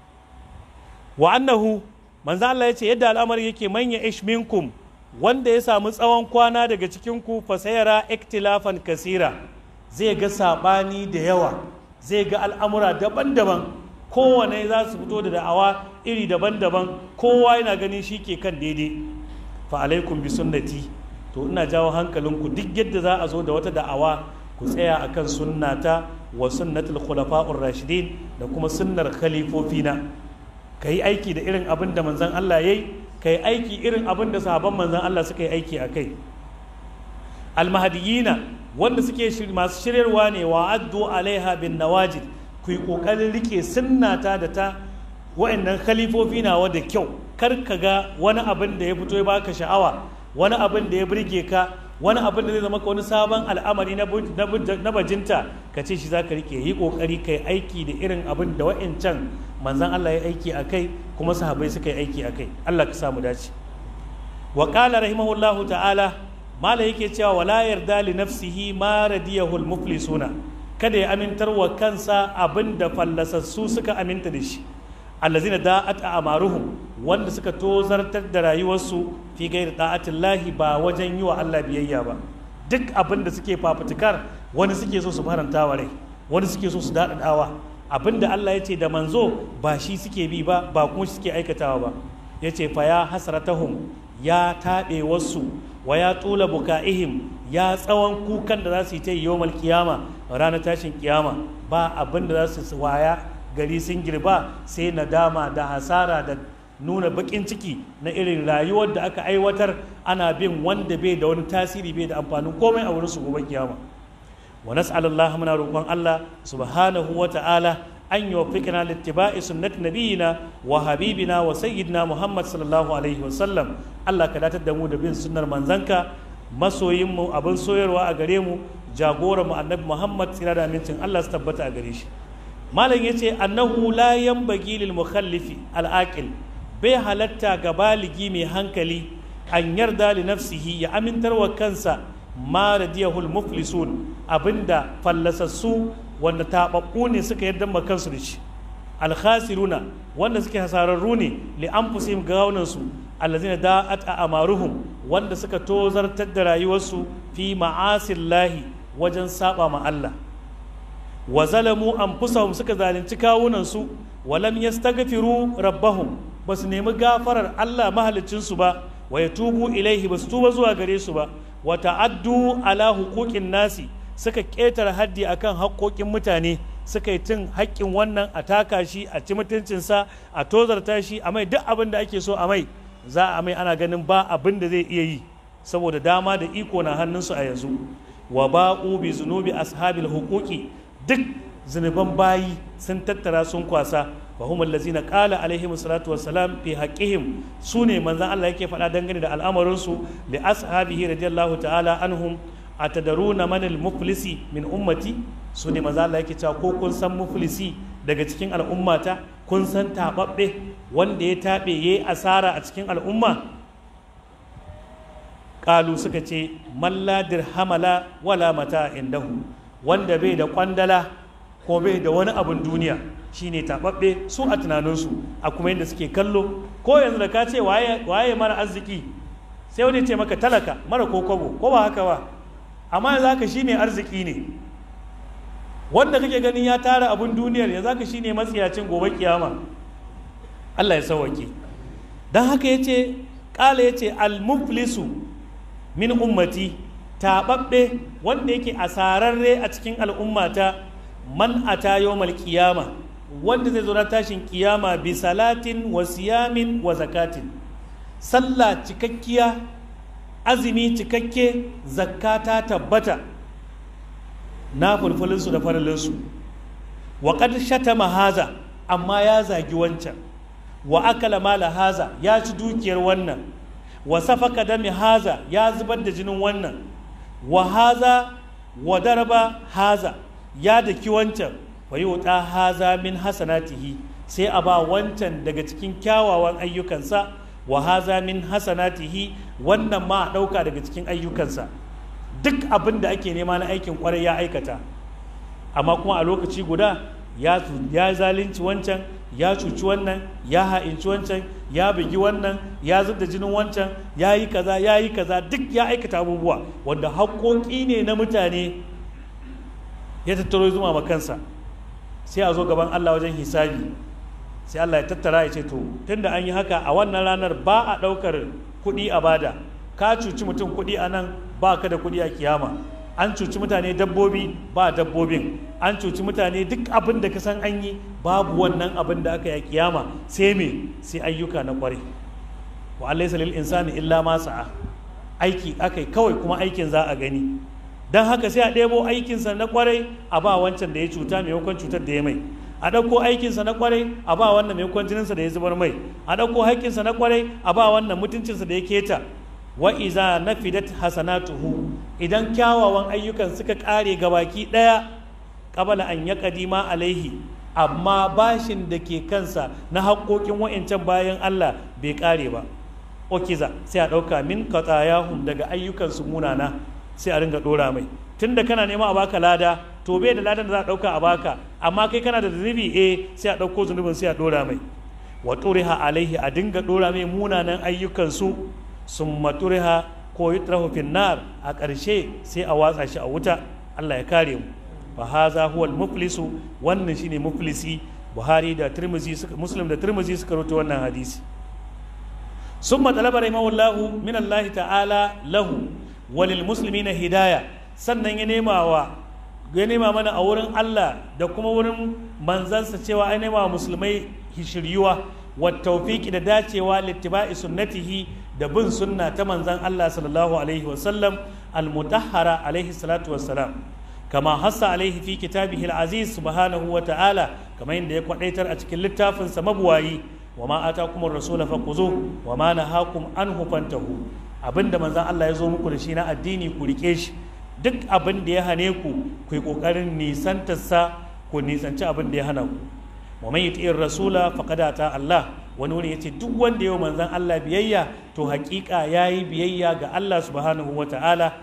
wa annahu manzo Allah ya ce yadda al'amari yake manya ish minkum wanda ya samu tsawon kwana daga cikin ku fasayara iktilafan kasira zai ga sabani da yawa zai ga al'amura daban-daban kowane za su fito da da'awa iri daban-daban kowa yana ganin shi ke kan daidai fa alaikum bi sunnati to ina jawo hankalinku duk yadda za a zo da wata da'awa ku tsaya akan sunnata wa sunnatul khulafa'ur rashidin da kuma sunnar khalifofina ka yi aiki da irin abin da manzon Allah yayi ka yi aiki irin abin da sahabban manzon Allah suka yi aiki a kai almahadiyina wanda suke masu shiryarwa ne wa addu alaiha bin nawajid ku yi ƙoƙarin rike sunnata da ta wa'annan khalifofi nawa da kyau kar ka ga wani abin da ya fito ya baka sha'awa wani abin da ya burge ka wani abin da zai zama wani sabon al'amari na bajinta ka ce shi za ka rike yi ƙoƙari ka yi aiki da irin abin da wa'ancan manzan Allah ya aiki a kai kuma sahabai suka yi aiki a kai Allah ka samu dace wa qala rahimahullahu ta'ala mala yake cewa wala yarda li nafsihi ma radiyahu al-muflisuna kada ya amintar wa kansa abin da fallasassu suka aminta da shi allazina da'at amaruhum wanda suka tozartar da rayuwarsu fi gairi da'atillahi ba wajen yi wa Allah biyayya ba duk abin da suke fafutukar wani suke so su faranta wa rai wani suke so su daɗaɗawa abin da Allah ya ce da manzo ba shi suke bi ba ba kuma suke aikatawa ba ya ce fa ya hasratahum ya taɓe wasu wa ya tula buka'ihim ya tsawon kukan da za su yi ta yawmal kiyama ranar tashin kiyama ba abin da za su waya gari sun girba sai nadama da hasara da nuna bakin ciki na irin rayuwar da aka aiwatar ana bin wanda bai da wani tasiri bai da amfanin komai a wurin su gobe kiyama wa nas'alullah muna roƙon Allah subhanahu wa ta'ala an yuwaffiqna littiba'i sunnati nabiyina wa habibina wa sayyidina Muhammad sallallahu alaihi wa sallam Allah ka datar da mu da bin sunnar manzanka masoyin mu abin soyarwa a gare mu jagoran mu annabi Muhammad tsira da amincin Allah su tabbata a gare shi malam yace annahu la yanbaghi lil mukhallifi al aqil bai halatta ga baligi mai hankali an yarda li nafsihi ya amintar wa kansa ma radiyahul muflisun abinda fallasassu wanda taɓaɓɓu ne suka yarda ma kansu da shi alkhasiruna wanda suke hasararru ne li anfusihim gawunan su allazina da'at a amaruhum wanda suka tozartar da rayuwarsu fi ma'asillahi wajen saba ma Allah wa zalamu anfusahum suka zalunci kawunan su wa lam yastaghfiru rabbahum basu nemi gafarar Allah mahaliccinsu ba wa yatubu ilaihi basu tuba zuwa gare su ba wa ta'addu ala huquqin nasi suka ƙetare haddi akan haƙoƙin mutane suka yi cin haƙƙin wannan a taka shi a ci mutuncinsa a tozarta shi a mai duk abin da ake so a mai za a mai ana ganin ba abin da zai iya yi saboda dama da iko na hannunsu a yanzu wa ba'u bi zunubi ashabil huquqi duk zunuban bayi sun tattara sun kwasa wa hum allazina qala alaihim salatu wassalam fi haqqihim sune manzon Allah yake faɗa dangane da al'amarin su li ashabihi radiyallahu ta'ala anhum atadaruna man al-muflisi min ummati sune manzon Allah yake cewa ko kun san muflisi daga cikin al'ummata kun san tababbe wanda ya tabe yayi asara a cikin al'umma qalu suka ce man la dirhamala wala mata indahu wanda bai da kwandala ko bai da wani abin duniya shine taɓaɓɓe su a tunaninsu a kuma yadda suke kallo ko yanzu da ka ce waye mara arziki sai wani ce maka talaka mara ko kwabo ko ba haka ba amma yanzu haka shi mai arziki ne wanda kake ganin ya tara abin duniyar yanzu haka shi ne matsiyacin gobe kiyama Allah ya sauwake don haka ya ce ƙala ya ce almuflisu min ummati taɓaɓɓe wanda yake asararre a cikin al'ummata man ata yawmal qiyama wanda zai zo na tashin kiyama bi salatin wa siyamin wa zakatin sallah cikakkiya azumi cikakke zakata tabbata na fulfulinsu da faralinsu wa qad shatama haza amma ya zagi wancan wa akala mala haza ya ci dukiyar wannan wa safaka dami haza ya zubar da jinin wannan wa haza wa daraba haza ya daki wancan wa yi wuta haza min hasanatihi sai a ba wancan daga cikin kyawawan ayyukansa wa haza min hasanatihi wannan ma a ɗauka daga cikin ayyukansa duk abin da ake nema na aikin kwarai ya aikata amma kuma a lokaci guda ya zalunci wancan ya cuci wannan ya ha'inci wancan ya bugi wannan ya zub da jinin wancan ya yi kaza ya yi kaza duk ya aikata abubuwa wanda haƙoƙi ne na mutane ya tattaro zuma ma kansa sai a zo gaban Allah wajen hisabi sai Allah ya tattara ya ce to tunda an yi haka a wannan ranar ba a ɗaukar kuɗi a bada ka cuci mutum kuɗi a nan ba ka da kuɗi a kiyama an cuci mutane dabbobi ba dabbobin an cuci mutane duk abin da ka san an yi babu wannan abin da aka yi a kiyama sai me sai ayyuka na kware wa alaysa lil insani illa ma sa'a aiki akai kawai kuma aikin za a gani dan haka sai a ɗebo aikinsa na kwarai a ba wancan da ya cuta maimakon cutar da ya mai a ɗauko aikinsa na kwarai a ba wannan maimakon jininsa da ya zubar mai a ɗauko haƙƙinsa na kwarai a ba wannan mutuncinsa da ya keta wa iza nafidat hasanatuhu idan kyawawan ayyukan suka kare gabaki daya qabala an yaqdima alaihi amma bashin da ke kansa na haƙoƙin wa'ancan bayan Allah bai kare ba okiza sai a ɗauka min qatayahum daga ayyukan su munana sai a ringa dora mai tunda kana nema a baka lada to bai da ladan da za a ɗauka a baka amma kai kana da zunubi eh sai a ɗauko zunubin sai a dora mai wa turiha alaihi a dinga dora mai munanan ayyukan su sun maturiha ko yutrahu finnar a ƙarshe sai a watsa shi a wuta Allah ya kare mu fa haza huwa muflisu wannan shine muflisi Buhari da Tirmidhi suka Muslim da Tirmidhi suka rawaito wannan hadisi summa talaba rahimahullahu min Allah ta'ala lahu walil muslimina hidaya sannan ya nema wa ya nema mana a wurin Allah da kuma wurin manzansa cewa ai nema wa musulmai shiryuwa wa tawfiqi da dacewa littiba'i sunnatihi da bin sunna ta manzon Allah sallallahu alaihi wa sallam al-mutahhara alaihi salatu wassalam kama hassa alaihi fi kitabihi al-aziz subhanahu wa ta'ala kamar yadda ya kwadaitar a cikin littafinsa mabuwayi wa ma atakumur rasul faquzu wa ma nahakum anhu fantahu abinda manzon Allah ya zo muku da shi na addini ku rike shi duk abin da ya hane ku ku yi kokarin nisantarsa ku nisanci abin da ya hana ku wa man yuti'ir rasula faqad ata Allah wani wuri yace duk wanda yau manzon Allah biyayya to hakika yayi biyayya ga Allah subhanahu wa ta'ala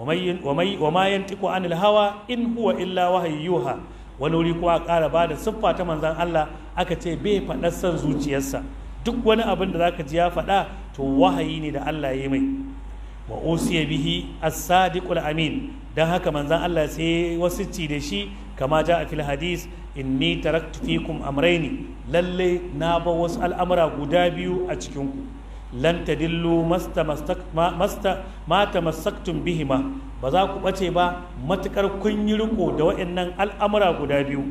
wa ma yantiqu anil hawa in huwa illa wahayyuha wani wuri kuwa ƙara ba da siffa ta manzan Allah aka ce bai faɗar son zuciyarsa duk wani abin da zaka ji ya faɗa to wahayi ne da Allah ya mai wa usiya bihi as-sadiqul amin dan haka manzan Allah sai wasicci da shi kama ja a fil hadis inni taraktu fikum amrayni lalle na ba wasu al'amura guda biyu a cikin ku lan tadillu masta masta ma tamassaktum bihima ba za ku bace ba matukar kun yi riko da waɗannan al'amura guda biyu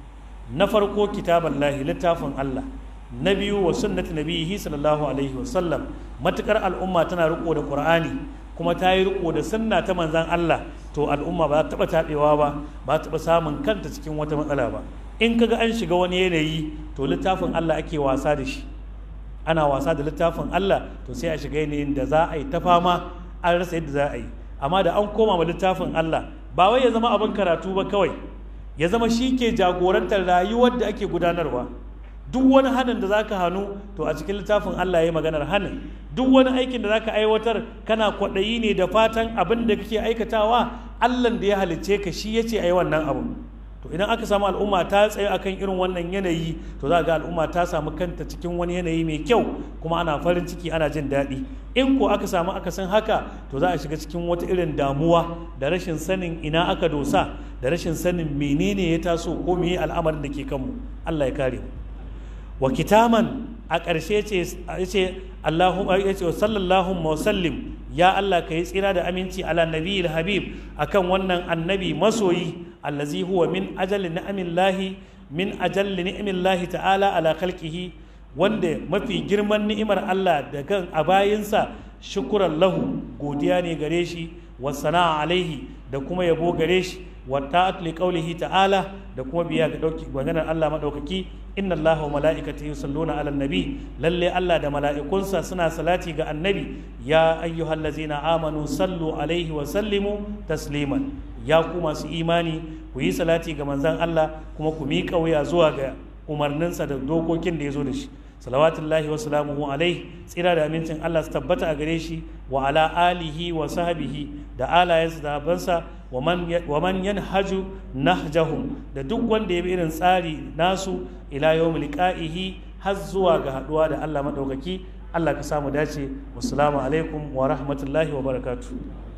na farko kitaballahi littafin Allah na biyu wa sunnati nabihi sallallahu alaihi wasallam matukar al'umma tana riko da qur'ani kuma ta yi riko da sunna ta manzan Allah to al'umma ba ta taɓa taɓewa ba ba ta taɓa samun kanta cikin wata matsala ba in kaga an shiga wani yanayi to littafin Allah ake wasa da shi ana wasa da littafin Allah to sai a shiga yanayin da za a yi ta fama an rasa yadda za a yi amma da an koma ma littafin Allah ba wai ya zama abin karatu ba kawai ya zama shi ke jagorantar rayuwar da ake gudanarwa duk wani hannun da zaka hannu to a cikin littafin Allah ya yi maganar hannun duk wani aikin da zaka aiwatar kana kwaɗayi ne da fatan abin da kake aikatawa Allah da ya halicce ka shi ya ce a yi wannan abu to idan aka samu al'umma ta tsaye akan irin wannan yanayi to za ga al'umma ta samu kanta cikin wani yanayi mai kyau kuma ana farin ciki ana jin daɗi in ko aka samu akasin haka to za a shiga cikin wata irin damuwa da rashin sanin ina aka dosa da rashin sanin menene ya taso ko meye al'amarin da ke kanmu Allah ya kare mu wa kitaman a ƙarshe ce Allahu ya ce sallallahu wa sallim ya Allah ka yi tsira da aminci ala nabiyil habib akan wannan annabi masoyi allazi huwa min ajalli ni'amillahi min ajalli ni'amillahi ta'ala ala khalqihi wanda mafi girman ni'imar Allah da kan a bayinsa shukuran lahu godiya ne gare shi wa sana'a alaihi da kuma yabo gare shi wa ta'at li qawlihi ta'ala da kuma biya ga dauki maganar Allah madaukaki inna Allaha wa mala'ikatahu yusalluna 'alan nabi lalle Allah da mala'ikunsa suna salati ga annabi ya ayyuhallazina amanu sallu alaihi wa sallimu tasliman ya ku masu imani ku yi salati ga manzon Allah kuma ku miƙa wuya zuwa ga umarninsa da dokokin da ya zo da shi salawatullahi wa salamuhu alaihi tsira da amincin Allah su tabbata a gare shi wa ala alihi wa sahbihi da alayensa da habansa wa man yanhaju nahjahum da duk wanda ya bi irin tsari nasu ila yawmil liqa'ihi har zuwa ga haduwa da Allah madaukaki Allah ka samu dace wassalamu alaikum wa rahmatullahi wa barakatuh